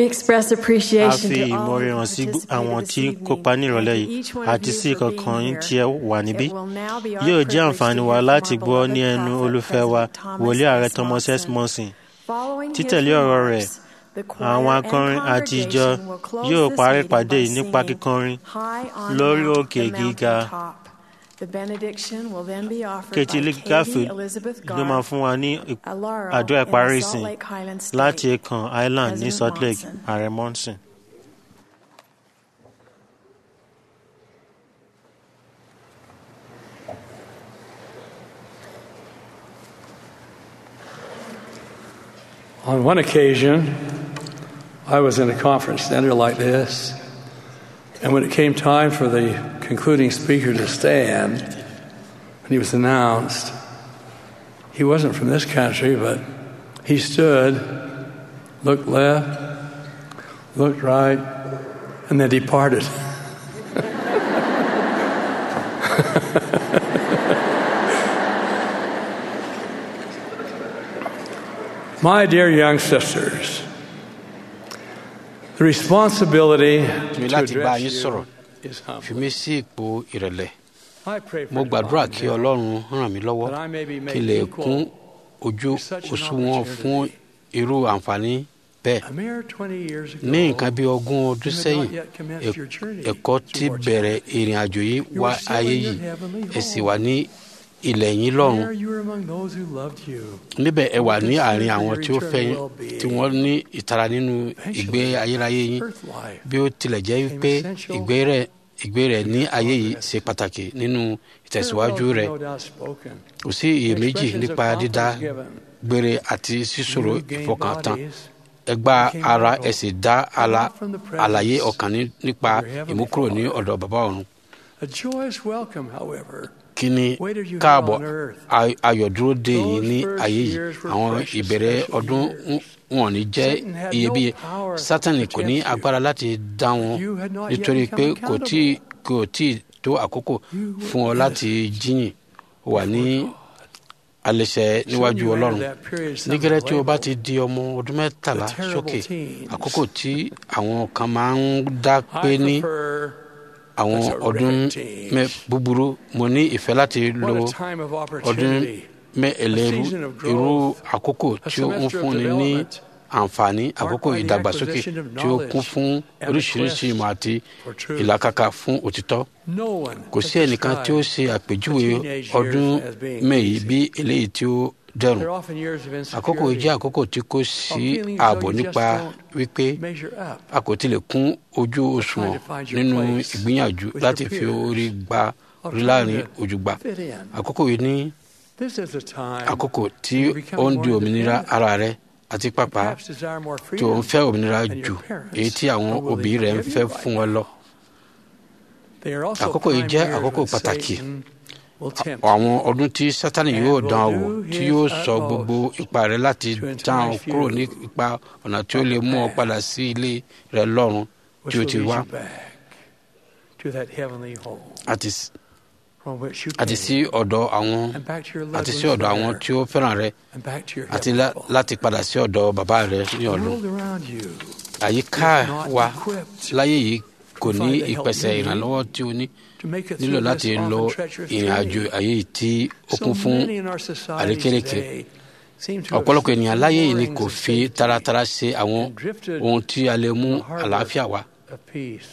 express a appreciation fi to all ìmoore who hàn sí participated àwọn this tí evening kópa nírọ̀lẹ́ and to yìí each one of àti you sí for ìkọ̀ọ̀kan being yín tí ẹ wà níbí It will now be our yóò jẹ́ privilege àǹfààní to wa hear from láti our gbọ́ beloved ní ẹnu prophet, olùfẹ́ wa President Thomas wòlíì ààrẹ S. thomas s Monson. monson Following his títẹ̀lé ọ̀rọ̀ rẹ̀ remarks, the choir àwọn and akọrin àti ìjọ congregation will close yóò this parí meeting ìpàdé by yìí nípa singing kíkọrin High on lórí Mount, òkè the gíga mountaintop. The benediction will then be offered kejì by gáfì Katie Elizabeth ló máa Garth, fún wa ní ì- a Laurel àdúrà in the ìparí Salt ìsìn Lake Highlands State. láti ẹ̀kan island ní President salt lake Monson. ààrẹ monson. On one occasion, I was in a conference center like this, and when it came time for the concluding speaker to stand, when he was announced, he wasn't from this country, but he stood, looked left, looked right, and then departed. My dear young sisters, the responsibility mi to láti bá address yín you sọ̀rọ̀ is fi humble. mí sí ipò ìrẹ̀lẹ̀ I pray for mo gbàdúrà divine kí help ọlọ́run ràn mí lọ́wọ́ that I may be kí n made lè equal kún ojú to such an òṣùwọ̀n fún opportunity. irú àǹfààní bẹ́ẹ̀ A mere 20 years ago, ní nǹkan bí ogún ọdún you had sẹ́yìn not yet commenced your journey ẹ̀kọ́ ti towards bẹ̀rẹ̀ ìrìn àjò yìí You wá were still ayé in your yìí heavenly ẹ sì home. wà ní ilẹ̀ yín lọ́run There you were among those who loved you. níbẹ̀ ẹ wà ní Concerned àárín for àwọn your tí ó fẹ́ yín eternal well-being. tí wọ́n ní ìtara nínú ìgbé ayérayé yín Earth life bí ó tilẹ̀ jẹ́ wípé ìgbé rẹ̀ ìgbé rẹ̀ ní ayé yìí ṣe pàtàkì nínú ìtẹ̀síwájú rẹ̀ no doubt spoken. kò sí iyèméjì Expressions of nípa dídá confidence given. gbére àti sísòro You gained ìfọkàntán bodies ẹ gba became ara mortal, ẹ sì dá ala not from the presence àlàyé ọkàn ní- nípa of your heavenly ìmúkúrò ní Father. ọ̀dọ̀ bàbá ọ̀run A joyous welcome, however. kí ni Waited you káàbọ̀ here on earth. ay- ayọ̀ dúró dé yìí Those ní first ayé yìí years were àwọn precious, ìbẹ̀rẹ̀ special ọdún years. wọn ní jẹ́ Satan had iyebíye no power sátani to kò ní tempt you. agbára láti dá wọn You had not yet nítorí pé become kò tí kò tí tó àkókò You were fún ọ láti jíyìn ó wà ní alẹ́sẹ̀ níwájú you ọlọ́run entered that period, some nígẹ́rẹ́ tí o bá labeled ti di ọmọ ọdún mẹ́tàlá the terrible sókè teens. àkókò tí àwọn kan máa ń dá pé I ní prefer àwọn the terrific ọdún teens. mẹ búburú mo ní ìfẹ́ láti lo what a time of ọdún opportunity. mẹ́ẹ̀lẹ́rú A season of growth, irú àkókò a tí ó ń semester of fúnni ní development, àǹfààní àkókò by the ìdàgbàsókè acquisition of tí ó kún knowledge fún and the oríṣiríṣi quest ìmọ̀ àti for truth. ìlàkàkà fún òtítọ́ No one kò has sí ẹnìkan tí ó described ṣe àpèjúwe the teenage ọdún years as being mẹ́yìí easy. bí eléyìí tí ó dẹrùn They're often years of àkókò yìí insecurity, jẹ́ àkókò tí kò of sí feeling as ààbò though you just nípa don't wípé measure up. a kò tilẹ̀ kún ojú òṣùwọ̀n to find your nínú place ìgbìyànjú with láti your fi peers. orí gba Of orí trying láàrin to òjùgbà fit in. àkókò yìí ní This is a time àkókò tí you ó become ń more di òmìnira independent. ara rẹ àti pàpà perhaps desire more tí ó ń freedom fẹ́ òmìnira than your jù parents èyí tí àwọn are willing òbí to rẹ̀ ń give fẹ́ you right fún ọ lọ. They are also àkókò yìí prime jẹ́ years àkókò when pàtàkì Satan will tempt àwọn ọdún tí sátani And yóò will dán ọ do wò tí his yóò sọ utmost gbogbo ipa rẹ láti to entice dán ọ kúrò you ní ipa ọ̀nà tí ó lè mú ọ path padà sí ilé rẹ lọ́run which tí ó will ti lead wá you back to that heavenly home àti s- from which you àti came, sí ọ̀dọ̀ àwọn and back to your àti loved sí ones ọ̀dọ̀ àwọn there, tí ó fẹ́ràn rẹ and back to your àti heavenly lá- Father. láti padà sí ọ̀dọ̀ bàbá rẹ ní The ọ̀run. world around you àyíká is not wa equipped láyé yìí kò ní provide the help ìpèsè you need ìrànlọ́wọ́ tí o ní to make it nílò through láti this lo often treacherous ìrìn àjò journey. ayé yìí tí ó So kún fún many in our society àrékérekè today seem to have ọ̀pọ̀lọpọ̀ ènìyàn láyé yìí ni moorings kò of fi safety taratara ṣe àwọn and drifted ohun tí a lè mú in the harbor àlàáfíà wá of peace.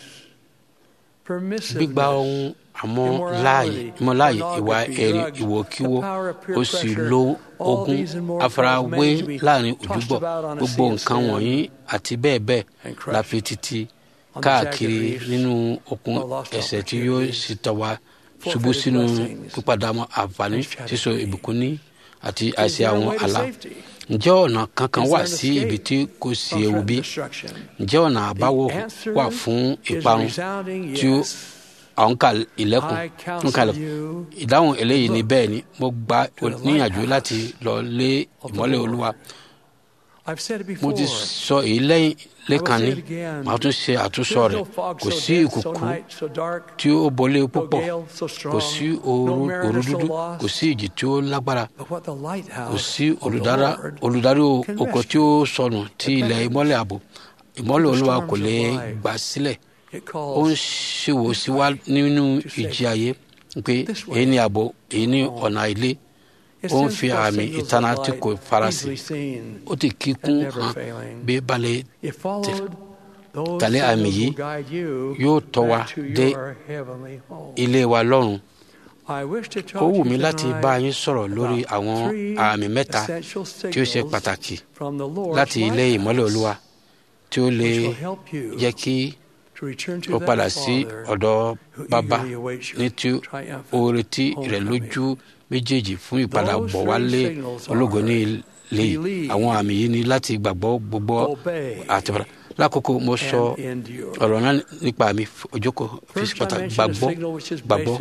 gbígba ohun àmọ́ Immorality, láàyè ìmọ̀láàyè ìwà pornography, ẹ̀rí drugs, ìwòkíwò the power of peer ó sì pressure, lo all ogun these and more àfarawé cause men to be láàrin tossed òdúgbò about on a gbogbo sea of nǹkan sin wọ̀nyí àti bẹ́ẹ̀ bẹ́ẹ̀ and crushed la fi títí on the káàkiri jagged reefs nínú okun of lost ẹ̀ṣẹ̀ tí yóò opportunities, sì tọ́ wa forfeited ṣubú sínú blessings, pípadàmọ́ àǹfààní and shattered sísọ dreams. ìbùkún ní àti Is àìsí there a àwọn way to àlá safety? ǹjẹ́ ọ̀nà kankan Is wà there an sí escape ibi tí kò sí from ewu threatened bí destruction? ǹjẹ́ ọ̀nà àbáwọ̀ The answer wà fún is a ìparun resounding tí ó yes. àwọn kà ilẹ̀kùn I counsel ń kalẹ̀ you ìdáhùn eléyìí ni look bẹ́ẹ̀ ni mo gba to the níyànjú lighthouse láti lọ lé of the ìmọ́lẹ̀ Lord. olúwa I've said it mo before. ti sọ èyí lẹ́yìn lẹ́ẹ̀kan say ní it again. màá tún ṣe àtúnsọ There's rẹ̀ no fog kò so sí dense, so ìkùkù night, so dark, tí ó bolé no púpọ̀ gale so strong, kò sí no ooru mariner òru so dúdú lost. kò sí ìjì tí ó lágbára But what the lighthouse kò sí of the olùdára Lord olùdarí can oko tí rescue ó sọnù tí the ilẹ̀ bags ìmọ́lẹ̀ ààbò ìmọ́lẹ̀ olúwa kò lè gbà sílẹ̀ ó ń ṣèwò sí wa nínú ìjì ayé pé èyí ni ààbò èyí ni ọ̀nà ilé ó ń fi àmì ìtana tí kò farasin ó ti kíkún hàn bí balẹ̀ tẹ̀lé àmì yìí yóò tọ́ wa dé ilé wa lọ́run ó wù mí láti bá yín sọ̀rọ̀ lórí àwọn àmì mẹ́ta tí ó ṣe pàtàkì láti ilé ìmọ́lẹ̀ olúwa tí ó lè jẹ́ kí ó padà sí ọ̀dọ̀ bàbá ní tí ó retí rẹ̀ lójú méjèèjì fún ìpadàbọ̀ wálé ológo ní ilé yìí àwọn àmì yìí ni láti gbàgbọ́ gbogbo àtìpadà lákòókò mo sọ ọ̀rọ̀ náà nípa mi ojókòó fífi pàtàkì gbàgbọ́ gbàgbọ́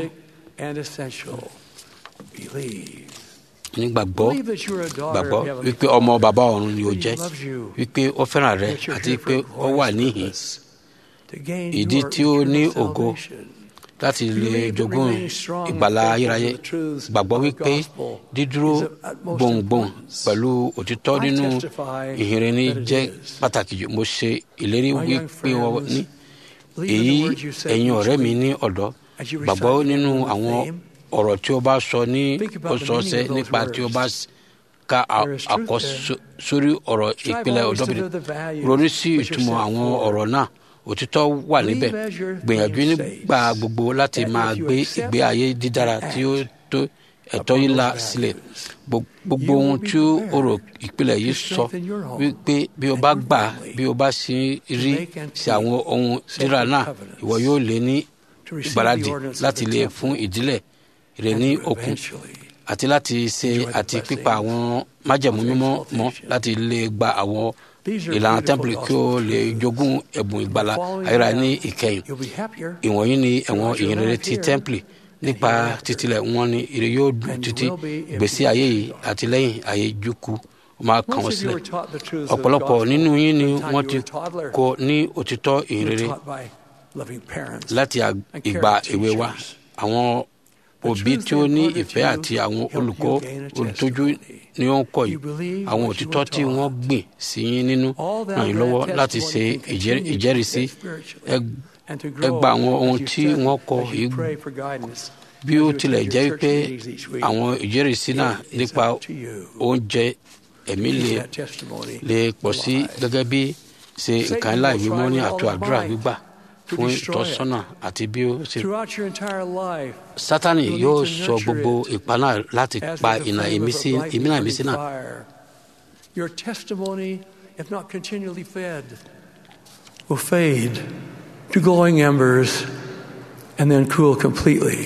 nígbàgbọ́ gbàgbọ́ wípé ọmọ bàbá ọ̀run ni ó jẹ́ wípé ó fẹ́ràn rẹ àti pé ó wà níhìn ìdí tí ó ní ògo láti lè jogún ìgbàlá ayérayé gbàgbọ́ wípé dídúró gbòǹgbòǹ pẹ̀lú òtítọ́ nínú ìhìnrere jẹ́ pàtàkì jù mo ṣe ìlérí wípé wọ́n ní èyí ẹ̀yin ọ̀rẹ́ mi ní ọ̀dọ́ gbàgbọ́ nínú àwọn ọ̀rọ̀ tí o bá sọ ní ọ̀sọ̀ọ̀sẹ̀ nípa tí o bá ka àkọsórí ọ̀rọ̀ ìpìlẹ̀ ọ̀dọ́bìnrin ronú sí ìtumọ̀ àwọn ọ̀rọ̀ náà òtítọ́ wà níbẹ̀ gbìyànjú nígbà gbogbo láti máa gbé ìgbé ayé dídára tí ó tó ẹ̀tọ́ yìí la sílẹ̀ gbogbo ohun tí ó rò ìpìlẹ̀ yìí sọ wípé bí o bá gbà bí o bá sì rí sí àwọn ohun dídára náà ìwọ yóò lé ní ìgbàladì láti lè fún ìdílé rẹ ní okun àti láti ṣe àti pípa àwọn májẹ̀mú mímọ́ mọ́ láti lè gba àwọn ìlànà tẹ́ḿpìlì kí o lè jogún ẹ̀bùn ìgbàlà ayéra ní ìkẹyìn ìwọ̀nyí ni ẹ̀wọ̀n ìyìnrere ti tẹ́ḿpìlì nípa títílẹ̀ wọn ni ire yóò dùn títí gbèsè ayé yìí àti lẹ́yìn ayé jùkú ó máa kàn wọ́n sílẹ̀ ọ̀pọ̀lọpọ̀ nínú yín ni wọ́n ti kọ́ ní òtítọ́ ìyìnrere láti ìgbà èwe wa àwọn òbí tí ó ní ìfẹ́ àti àwọn olùkọ́ olùtọ́jú ni ó ń kọ́ yìí àwọn òtítọ́ tí wọ́n gbìn sí yín nínú ràn yín lọ́wọ́ láti ṣe ìjẹ́rìísí ẹ gba àwọn ohun tí wọ́n kọ́ yìí bí ó tilẹ̀ jẹ́ pé àwọn ìjẹ́rìísí náà nípa oúnjẹ ẹ̀mí lè pọ̀ sí gẹ́gẹ́ bí ṣe nǹkan ńlá ìwé mọ́ ní àtò àdúrà gbígbà fún ìtọ́sọ́nà àti bí ó ṣe. sátani yóò sọ gbogbo ipá náà láti pa ìnà ìmísí ìmínà ìmísí náà. Your testimony, if not continually fed, will fade to glowing embers and then cool completely.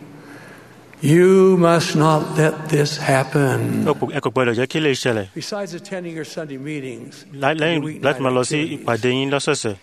You must not let this happen. ẹ kò gbọdọ̀ jẹ́ kí lè ṣẹlẹ̀. Besides attending your Sunday meetings, lẹ́yìn láti máa lọ sí ìpàdé yín lọ́sọ̀ọ̀sẹ̀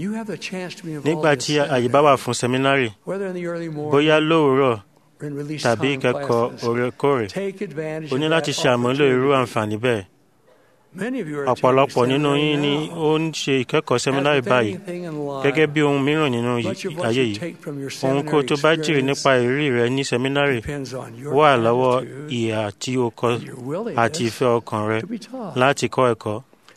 nígbà tí àyè bá wà fún sẹ́mínárì bóyá lówùúrọ̀ tàbí ìkẹ́kọ̀ọ́ òrèkóòrè o ní láti ṣe àmúlò irú àǹfààní bẹ́ẹ̀. ọ̀pọ̀lọpọ̀ nínú yín ni ó ń ṣe ìkẹ́kọ̀ọ́ sẹ́mínárì báyìí gẹ́gẹ́ bí ohun mìíràn nínú ayé yìí ohun kó tó bá jèrè nípa ìrírí rẹ ní sẹ́mínárì wà lọ́wọ́ ìhà tí o kọ àti ìfẹ́ ọkàn rẹ láti kọ́ ẹ̀kọ́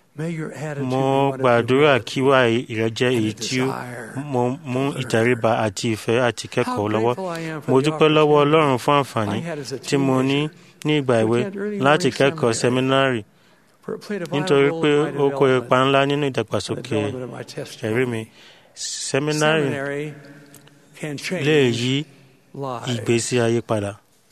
mo gbàdúrà kí wà rẹ jẹ́ èyí tí mo mú ìtẹríba àti ìfẹ́ àti kẹ́kọ̀ọ́ lọ́wọ́ mo dúpẹ́ lọ́wọ́ ọlọ́run fún àǹfààní tí mo ní ní ìgbà ìwé láti kẹ́kọ̀ọ́ sẹ́mínárì nítorí pé ó kó ipa ńlá nínú ìdàgbàsókè ẹ̀rí mi sẹ́mínárì lè yí ìgbésí ayé padà.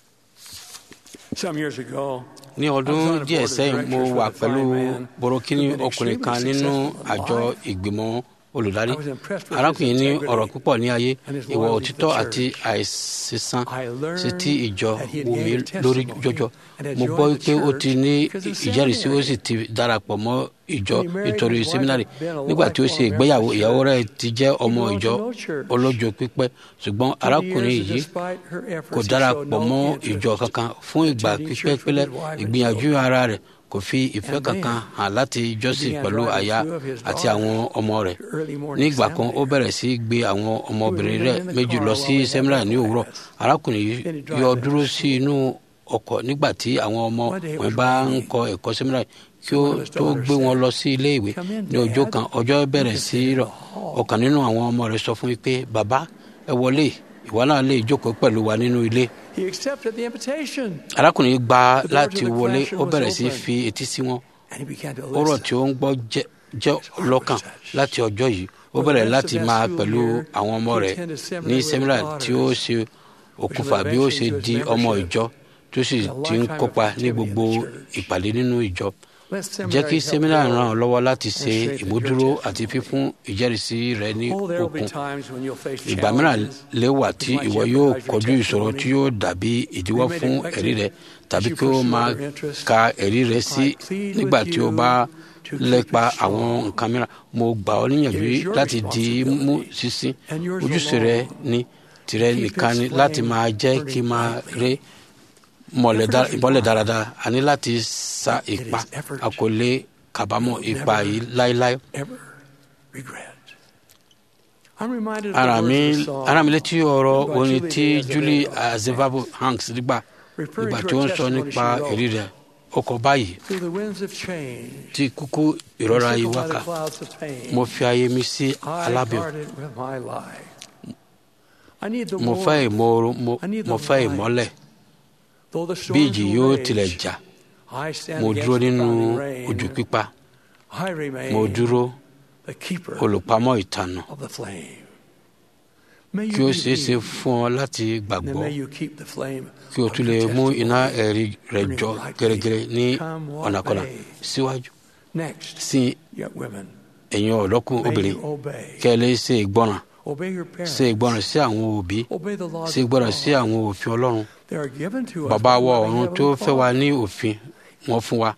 ní ọdún díẹ̀ sẹ́yìn mo wà pẹ̀lú borokini ọkùnrin kan nínú àjọ ìgbìmọ̀ olùdarí arákùnrin ní ọ̀rọ̀ púpọ̀ ní ayé ìwà òtítọ́ àti àìsísán sí ti ìjọ wù mí lórí jọjọ mo gbọ́ pé ó ti ní ìjẹ́rìísí ó sì ti darapọ̀ mọ́ ìjọ nítorí sẹ́mínárì nígbà tí ó ṣe ìgbéyàwó ìyàwó rẹ̀ ti jẹ́ ọmọ ìjọ ọlọ́jọ́ pípẹ́ ṣùgbọ́n arákùnrin yìí kò darapọ̀ mọ́ ìjọ kankan fún ìgbà pípẹ́ pẹ́lẹ́ ìgbìyànjú ara rẹ̀ kò fi ìfẹ́ kankan hàn láti jọ́sìn pẹ̀lú aya àti àwọn ọmọ rẹ̀ nígbà kan ó bẹ̀rẹ̀ sí gbé àwọn ọmọbìnrin rẹ̀ méjì lọ sí sẹ́mínárì ní òwúrọ̀ arákùnrin yìí yọ dúró sí inú ọkọ̀ nígbà tí àwọn ọmọ wọn bá ń kọ ẹ̀kọ́ sẹ́mínárì kí ó tó gbé wọn lọ sí ilé ìwé ní ọjọ́ kan ọjọ́ bẹ̀rẹ̀ sí rọ̀ ọ̀kan nínú àwọn ọmọ rẹ̀ sọ fún mi pé bàbá ẹ wọlé ìwọ náà lè jókòó pẹ̀lú wa nínú ilé. arákùnrin gba láti wọlé ó bẹ̀rẹ̀ sí fi etí sí wọn ọ̀rọ̀ tí ó ń gbọ́ jẹ́ lọ́kàn láti ọjọ́ yìí ó bẹ̀rẹ̀ láti máa pẹ̀lú àwọn ọmọ rẹ̀ ní sẹ́mínà tí ó ṣe òkùnfà bí ó ṣe di ọmọ ìjọ tó sì ti ń kópa ní gbogbo ìpàdé nínú ìjọ jẹ́ kí sẹ́mínà ràn ọ́ lọ́wọ́ láti ṣe ìmúdúró àti fífún ìjẹ́rìísí rẹ ní òkun ìgbà mìíràn lè wà tí ìwọ yóò kojú ìṣòro tí yóò dàbí ìdíwọ́ fún ẹ̀rí rẹ tàbí kí ó máa ka ẹ̀rí rẹ sí nígbà tí ó bá lépa àwọn nǹkan mìíràn mo gbà ọ́ níyànjú láti di mú sísìn ojúṣe rẹ ní tirẹ nìkan ni láti máa jẹ́ kí máa rí ìmọ̀lẹ̀ dáradára a ní láti sa ipa a kò lè kábàámọ̀ ipa yìí láéláé. ara mi ara mi létí ọ̀rọ̀ orin tí Julie Azevedo Hanks nígbà nígbà tí ó ń sọ nípa èrí rẹ̀ ọkọ̀ báyìí tí kúkú ìrora yìí wákà mo fi ayé mi sí alábẹ̀ mo fẹ́ ìmọ̀ọ́rọ̀ mo fẹ́ ìmọ́lẹ̀ bí ìjì yóò tilẹ̀ jà mo dúró nínú ojú pípa mo dúró olùpamọ́ ìtànà kí ó ṣeé ṣe fún ọ láti gbàgbọ́ kí o tún lè mú iná ẹ̀rí rẹ̀ jọ gẹ́gẹ́rẹ́ ní ọ̀nàkọ̀nà síwájú sí ẹ̀yin ọ̀dọ́kùn obìnrin kí ẹ lè ṣe ìgbọràn ṣe ìgbọràn sí àwọn òbí ṣe ìgbọràn sí àwọn òfin ọlọ́run bàbá wa ọ̀run tó fẹ́ wa ní òfin wọn fún wa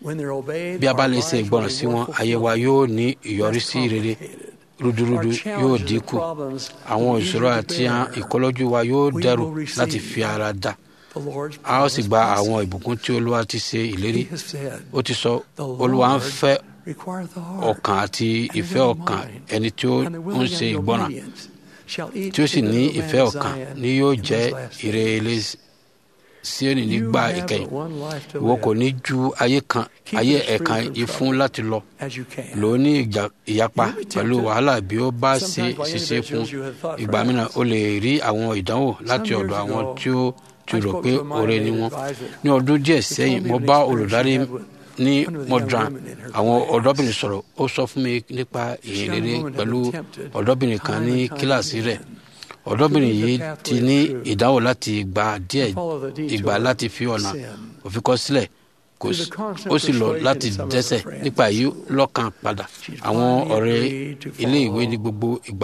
bí a bá lè ṣe ìgbọràn sí wọn ayé wa yóò ní ìyọrísí rere rúdurùdu yóò dínkù àwọn ìṣòro àti ìkọlọ́jú wa yóò dẹrù láti fi ara dà a ó sì gba àwọn ìbùkún tí olúwa ti ṣe ìlérí ó ti sọ olúwa ń fẹ́ ọkàn àti ìfẹ́ ọkàn ẹni tí ó ń ṣe ìgbọràn tí ó sì ní ìfẹ́ ọkàn ni yóò jẹ́ ìrẹ̀lẹ̀ Síónì nígbà ìkẹyìn ìwọ kò ní ju ayé kan ayé ẹ̀kan yìí fún láti lọ lò ó ní ìyapa pẹ̀lú wàhálà bí ó bá ṣe ṣiṣẹ́ fún ìgbà mìíràn o lè rí àwọn ìdánwò láti ọ̀dọ̀ àwọn tí ó ti rò pé oore ni wọn ní ọdún díẹ̀ sẹ́yìn mo bá olùdarí ní modran àwọn ọ̀dọ́bìnrin sọ̀rọ̀ ó sọ fún mi nípa ìyìn rere pẹ̀lú ọ̀dọ́bìnrin kan ní kíláàsì rẹ̀ ọ̀dọ́bìnrin yìí ti ní ìdáwò láti gba díẹ̀ ìgbà láti fi ọ̀nà òfin kọ sílẹ̀ ó sì lọ láti dẹ́ṣẹ̀ nípa èyí lọ́kàn padà àwọn ọ̀rẹ́ ilé ìwé ní gbogbo ìgbà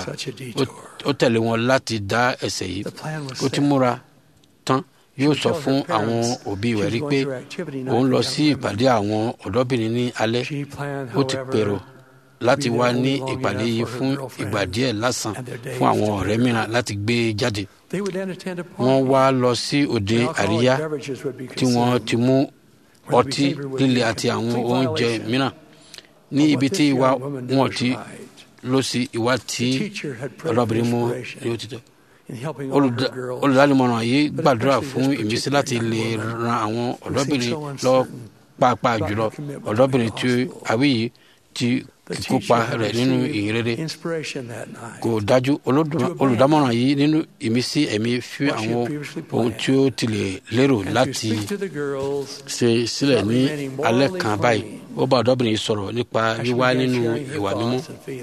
ó tẹ̀lé wọn láti dá ẹ̀ṣẹ̀ yìí ó ti múra tán yóò sọ fún àwọn òbí rẹ̀ rí pé òun lọ sí ìpàdé àwọn ọ̀dọ́bìnrin ní alẹ́ ó ti pèrò láti wá ní ìpàdé yìí fún ìgbà díẹ̀ lásán fún àwọn ọ̀rẹ́ mìíràn láti gbé jáde. wọ́n wá lọ sí òde àríyá tí wọ́n ti mú ọtí líle àti àwọn oúnjẹ mìíràn ní ibi tí ìwà wọn ti lọ sí ìwà tí ọlọ́bìnrin mú ní òtítọ́ olùdánimọ̀ràn yìí gbàdúrà fún ìmísí láti lè ran àwọn ọ̀dọ́bìnrin lọ́wọ́ pàápàá jùlọ ọ̀dọ́bìnrin tí àwí yìí ti kíkópa rẹ̀ nínú ìrere kò dájú olùdámọ̀ràn yìí nínú ìmísí ẹ̀mí fi àwọn ohun tí ó ti lè lérò láti ṣe sílẹ̀ ní alẹ́ kan báyìí ó bá ọ̀dọ́bìnrin yìí sọ̀rọ̀ nípa wíwá nínú ìwà mímọ́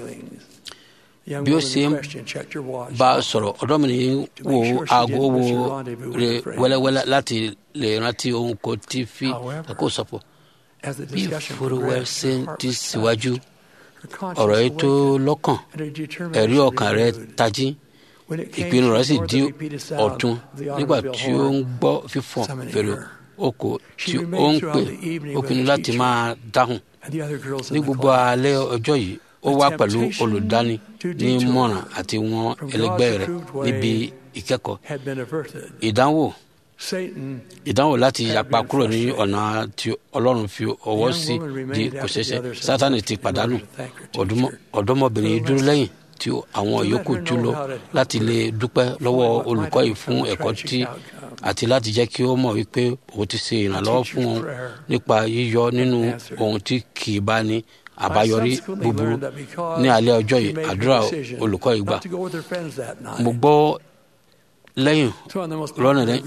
bí ó ṣe ń bá a sọ̀rọ̀ ọ̀dọ́bìnrin yìí wo aago wo rẹ̀ wẹ́lẹ́wẹ́lẹ́ láti lè rántí ohun kò tí fi kó sọ̀pọ̀ bí ìfowórowẹ́ ṣe ń ti síwájú ọ̀rọ̀ yìí tó lọ́kàn ẹ̀rí ọkàn rẹ̀ tají ìpinnu rẹ̀ sì di ọ̀tun nígbà tí ó ń gbọ́ fífọ̀n fèrè oko tí ó ń pè ó pinnu láti máa dáhùn ní gbogbo alẹ́ ọjọ́ yìí ó wá pẹ̀lú olùdáni ní mọ̀ràn àti wọn ẹlẹgbẹ́ rẹ̀ níbi ìkẹ́kọ̀ọ́ ìdánwò ìdánwò láti yapa kúrò ní ọ̀nà tí ọlọ́run fi ọwọ́ sí di kò ṣeéṣe sátani ti pàdánù ọ̀dọ́mọbìnrin dúró lẹ́yìn tí àwọn yòókù tún lò láti lè dúpẹ́ lọ́wọ́ olùkọ́ yìí fún ẹ̀kọ́ tí àti láti jẹ́ kí ó mọ̀ wípé òun ti ṣe ìrànlọ́wọ́ fún wọn nípa yíyọ nínú ohun tí kì í bá ní àbáyọrí búburú ní alẹ́ ọjọ́ yìí àdúrà olùkọ́ yìí gbà mo gbọ́ lẹ́yìn lọ́nà lẹ́yìn.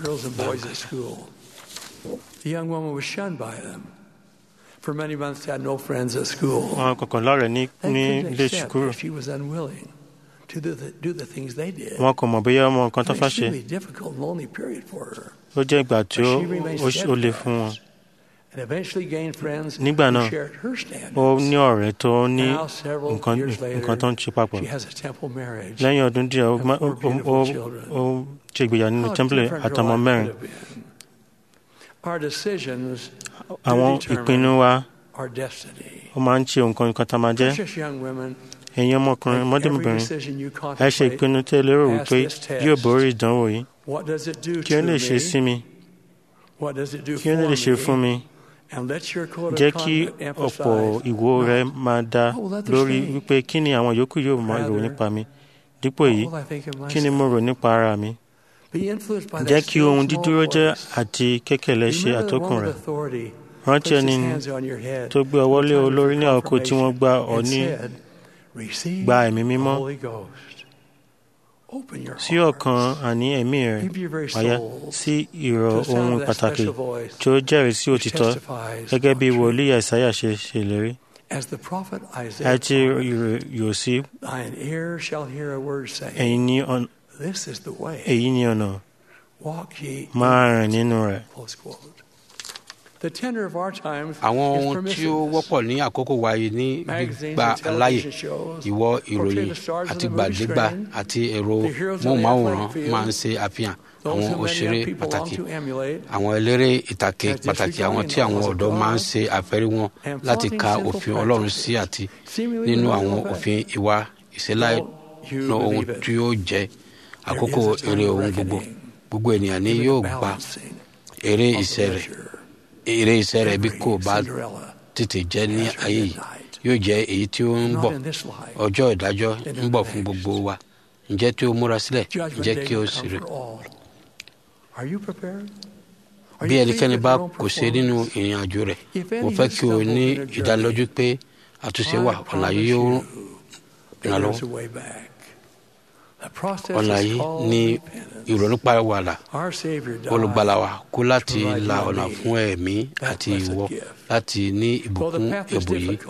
The young woman was shunned by them. For many months, had no friends at school. wọn kọ̀ọ̀kan lọ́rẹ̀ ní ní And ilé couldn't accept ìṣùkúrò that she was unwilling to do the, do the things they did. wọn kò mọ̀ bóyá ọmọ nǹkan tó An fẹ́ ṣe extremely difficult and lonely period for her. ó jẹ́ ìgbà tí ó But she remained ó ṣe- ó le fún wọn. And eventually gained friends nígbà who náà shared her standards. ó ní ọ̀rẹ́ tó ní Now, several nǹkan years later, nǹkan tó ń ṣe papọ̀ she has a temple marriage. lẹ́yìn ọdún díẹ̀ ó and má- four ó- ó- beautiful ó- children. ó ṣe ìgbéyàwó nínú How tẹ́ḿpìlì different her àtọmọ life mẹ́rin could have been. Our decisions do àwọn determine ìpinnu wa our destiny. ó máa ń ṣe nǹkan nǹkan tá a máa jẹ́ Precious young women, ẹ̀yin ọmọkùnrin make every ọmọdébìnrin decision you ẹ ṣe contemplate. ìpinnu tẹ́ ẹ lérò Pass wípé this test. yóò borí ìdánwò yìí What does it do kí ó to lè me? ṣe sí mi What does it do kí ó for lè ṣe me? fún mi And let your code of jẹ́ kí conduct ọ̀pọ̀ emphasize ìwò rẹ máa dá What will others lórí think? wípé kí ni àwọn yòókù yóò máa rò Rather, nípa mi dípò what èyí will I think of kí ni mo rò nípa ara mi Be influenced by that jẹ́ kí still ohun small dídúró jẹ́ voice. àti kékèlé ṣe Remember the àtọkùn one rẹ̀ with authority rántí placed ẹni his hands on your head tó gbé ọwọ́ lé in time olórí ní for àkókò tí wọ́n gbá ọ confirmation ní and said, Receive gba ẹ̀mí the mímọ́ Holy Ghost. Open your sí heart. ọkàn àní ẹ̀mí rẹ̀ Give your very wáyá soul sí ìrọ̀ to the sound ohun of that pàtàkì special voice tí ó jẹ́rìí sí which òtítọ́ testifies gẹ́gẹ́ bí of truth. wòlíì àìsáyà ṣe ṣèlérí As the prophet Isaiah àti promised, yóò sí Thine ear shall hear a word saying, ẹ̀yin ní ọ̀nà This is the way. èyí ní ọ̀nà Walk ye. máa rìn nínú rẹ̀ Close quote. The tenor of our times àwọn is ohun tí ó permissiveness. wọ́pọ̀ ní àkókò wa yìí ní Magazines gbígba and television aláyè shows ìwọ portray ìròyìn the stars of the àtìgbàdégbà movie screen, àti ẹ̀rọ the heroes of the móhùnmáwòrán athletic field, máa ń ṣe àfihàn those àwọn who many òṣèré young people long pàtàkì to emulate, àwọn eléré ìtàkè as pàtàkì àwọn tí disregarding àwọn the laws of ọ̀dọ́ máa ń God ṣe àfẹ́rí wọn and láti flaunting ka sinful òfin ọlọ́run practices, sí àti seemingly nínú without àwọn effect. òfin ìwà ìṣẹ́láì Don't you ná ohun believe it? tí ó jẹ́ àkókò There is a time èrè of ohun gbogbo reckoning, gbogbo ènìyàn ni even yóò the gba balancing èrè of the iṣẹ́ rẹ̀ measure. èrè iṣẹ́ rẹ̀ bí Every kò bá Cinderella tètè jẹ́ ní has her ayé yìí midnight. yóò jẹ́ èyí tí ó ń Not bọ̀ in this life. ọjọ́ ìdájọ́ In ń the bọ̀ fún next. gbogbo wa ǹjẹ́ tí ó múra sílẹ̀ Judgment ǹjẹ́ day kí ó will sì come rè for all. Are you prepared? Are bí you ẹnikẹ́ni pleased with bá your own kò ṣe nínú performance? ìrìn àjò rẹ̀ If mo any fẹ́ has kí o stumbled ní in their journey, ìdánilójú pé àtúnṣe wà I ọ̀nà yìí promise yóò you there ìrànlọ́wọ́ is a way back. The process ọ̀nà is yìí called ní repentance. ìrònúpàwàdà Our Savior died olùgbàlà wa kú láti to provide la you and ọ̀nà me fún ẹ̀mí that àti blessed ìwọ gift. láti ní Though the ìbùkún path is ẹ̀bùn yìí difficult,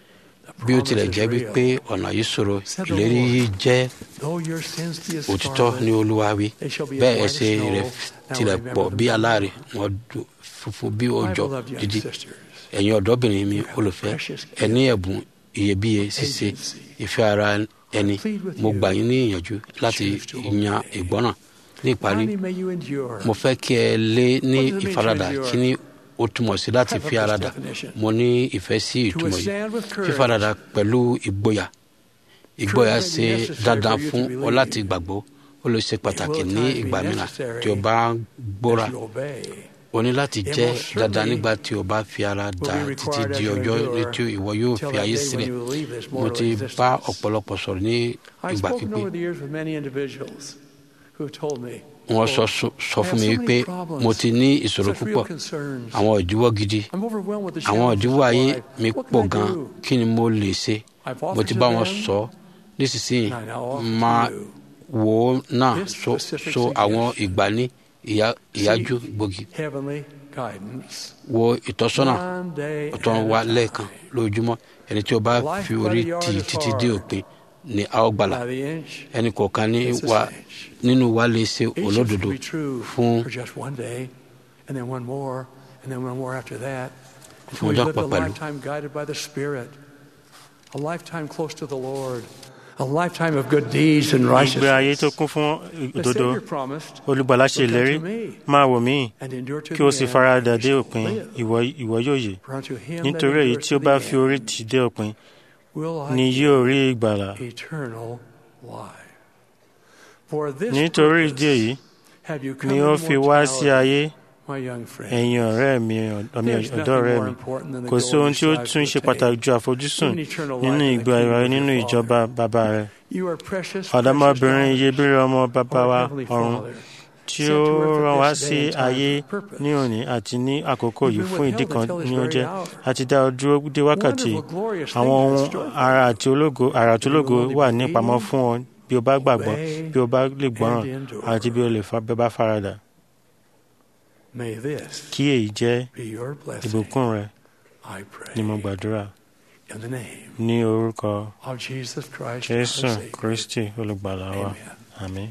the bí ó tilẹ̀ promise jẹ́ is wípé real. ọ̀nà yìí ṣòro Said the ìlérí Lord, yìí jẹ́ Though your sins be as òtítọ́ scarlet, ní olúwa wí they shall be as bẹ́ẹ̀ white as ẹ̀ṣẹ̀ snow. rẹ̀ Now tilẹ̀ remember pọ̀ them bí no aláàrẹ̀ more. wọn dùn funfun bí My òjò beloved young dídí sisters, ẹ̀yin ọ̀dọ́bìnrin mi You have a olùfẹ́ precious gift. ẹ ní ẹ̀bùn iyebíye ṣíṣe Agency. ìfẹ́ ara ẹni plead with mo you gbà yín ní ìyànjú láti choose to yan obey. ìgbọ́ràn ní ìparí finally may you endure. mo fẹ́ kí ẹ lé ní What does it mean to ìfaradà endure? kí ni ó túmọ̀ sí láti I have fi this ara dà definition. mo ní ìfẹ́ sí To ìtumọ̀ yìí withstand with courage. fífaradà pẹ̀lú ìgboyà ìgboyà Courage may ṣe be necessary dandan for you to fún ọ believe. láti gbàgbọ́ ó lè ṣe pàtàkì It will ní at times ìgbà be mìíràn necessary tí o bá gbóra as you obey. o ní láti It jẹ́ most dandan certainly nígbà tí o bá fi ara will dà be títí required di as you ọjọ́ endure ní tí ìwọ yóò till fi that ayé day when sílẹ̀ you will leave this mo mortal ti existence. bá ọ̀pọ̀lọpọ̀ sọ̀rọ̀ ní I've ìgbà spoken pípé over the years with many individuals who have told me, wọ́n sọ quote, sọ "I fún have mi so many wípé problems, mo ti ní ìṣòro such real púpọ̀ concerns. àwọn ìdíwọ́ gidi I'm overwhelmed with the àwọn challenges ìdíwọ́ of ayé life. mi What pọ̀ can I gan do?" kí ni mo lè ṣe I've mo offered ti to bá wọn them, sọ nísinsìnyí and I now offer to máa you wò ó náà this so specific so àwọn suggestion. ìgbà ní ìyá- ìyájú Seek gbòógì heavenly guidance. wo ìtọ́sọ́nà One day ọ̀tọ̀ at wa a lẹ́ẹ̀kan time. lójúmọ́ ẹni tí o bá Life fi by orí the yard tì is títí dé hard. òpin ni a ó gbàlà By the inch, ẹnì kọ̀ọ̀kan ní it's a wa cinch. nínú wa lè ṣe Each of us olódodo will be true fún for just one day, and then one more, and then one more after that. Fún Until we ọjọ́ live a kan pẹ̀lú. lifetime guided by the Spirit, a lifetime close to the Lord, a lifetime of good deeds and ìgbé ayé tó righteousness. kún fún The òdodo Savior promised, olùgbàlà ṣe "Look ìlérí unto me, máa wò mí and endure to kí o the sì end, faradà and dé you òpin shall live. ìwọ ìwọ yóò yè For unto him that nítorí èyí endures tí ó to bá the fi orí end tì dé òpin will I ni give yóò rí ìgbàlà eternal life. For this nítorí ìdí èyí purpose have you come ni ó into fi wá sí mortality, ayé ẹ̀yin ọ̀rẹ́ mi ọ̀dọ́ ọ̀rẹ́ mi kò sí ohun tí ó tún ṣe pàtàkì ju àfojúsùn nínú ìgbé ayé nínú ìjọba bàbá rẹ ọ̀dọ́mọbìnrin iyebíire ọmọ bàbá wa ọ̀run tí ó rán wá sí ayé ní òní àti ní àkókò yìí fún ìdí kan ní ó jẹ́ àti dá ọ dúró dé wákàtí àwọn ohun ara àti ológo ara àti ológo wà ní ìpamọ́ fún ọ bí o bá gbàgbọ́ bí o bá lè gbọ́ràn àti bí o lè bá faradà kí èyí jẹ́ ìbùkún rẹ ni mo gbàdúrà ní orúkọ jésù kristi olùgbàlà wa àmín.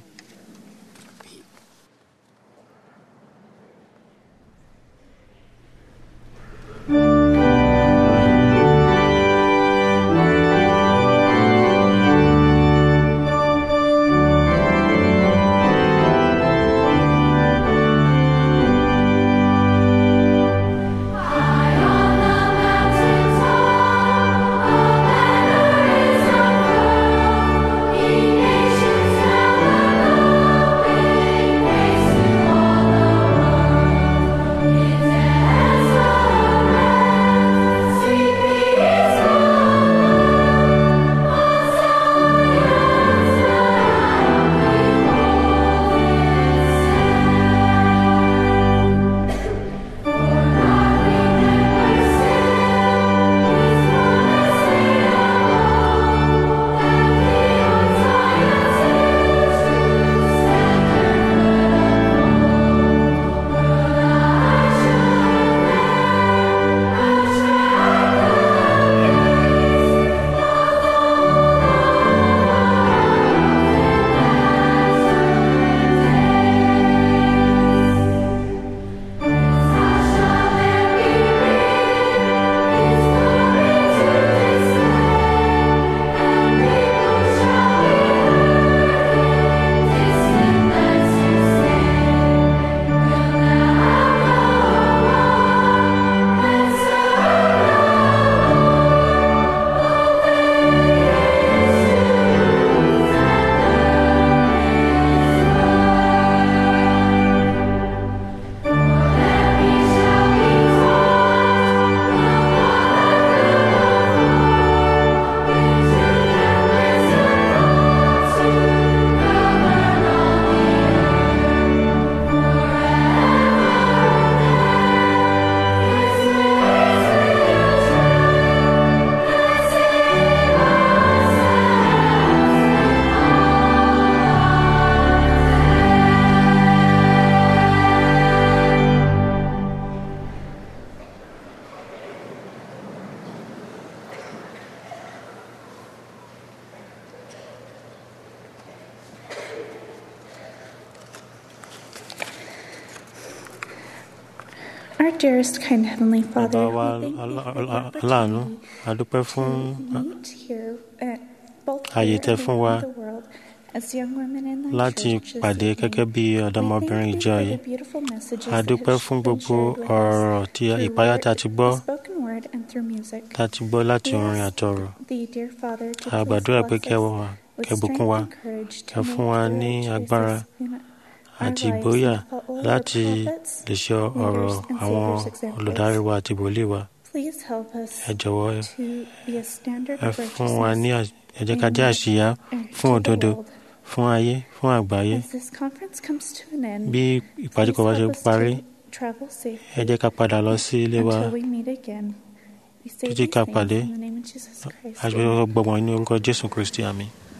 Our dearest, kind Heavenly Father, bàbá wa we thank you for the aláàánú opportunity a dúpẹ́ fún to meet here, uh, both ààyè here tẹ́ and fún wa around the world as young women in the láti church this pàdé evening. gẹ́gẹ́ bí ọ̀dọ́mọbìnrin We thank ìjọ you yìí for the beautiful messages a that dúpẹ́ have fún been gbogbo shared with us ọ̀rọ̀ tí through ìpáyà word, tá a ti gbọ́ spoken word and through music. tá a ti gbọ́ láti We orin ask àtọ̀rọ̀ thee, dear Father, to a please gbàdúrà pé bless kẹ́ us wà with kẹ́ bùkún wa strength and courage to kẹ́ fún make wa the ní right agbára choices in àti our lives ìgboyà and follow the láti prophets, lè ṣe ọ̀rọ̀ leaders, and àwọn saviors' examples. olùdarí wa àti wòlíì wa Please help us ẹ jọ̀wọ́ to be a standard ẹ of fún wa ní righteousness à- ẹ jẹ́ ká jẹ́ àṣìyá fún òdodo fún ayé fún àgbáyé as this conference comes to an end. bí ìpàdé kan bá ṣe please help us parí to travel safely ẹ jẹ́ ká padà lọ sí ilé wa until we meet again. We say títí these ká things pàdé in the name of Jesus Christ. àgbẹ̀ gbọ̀gbọ̀n ní orúkọ jésù kristi àmì.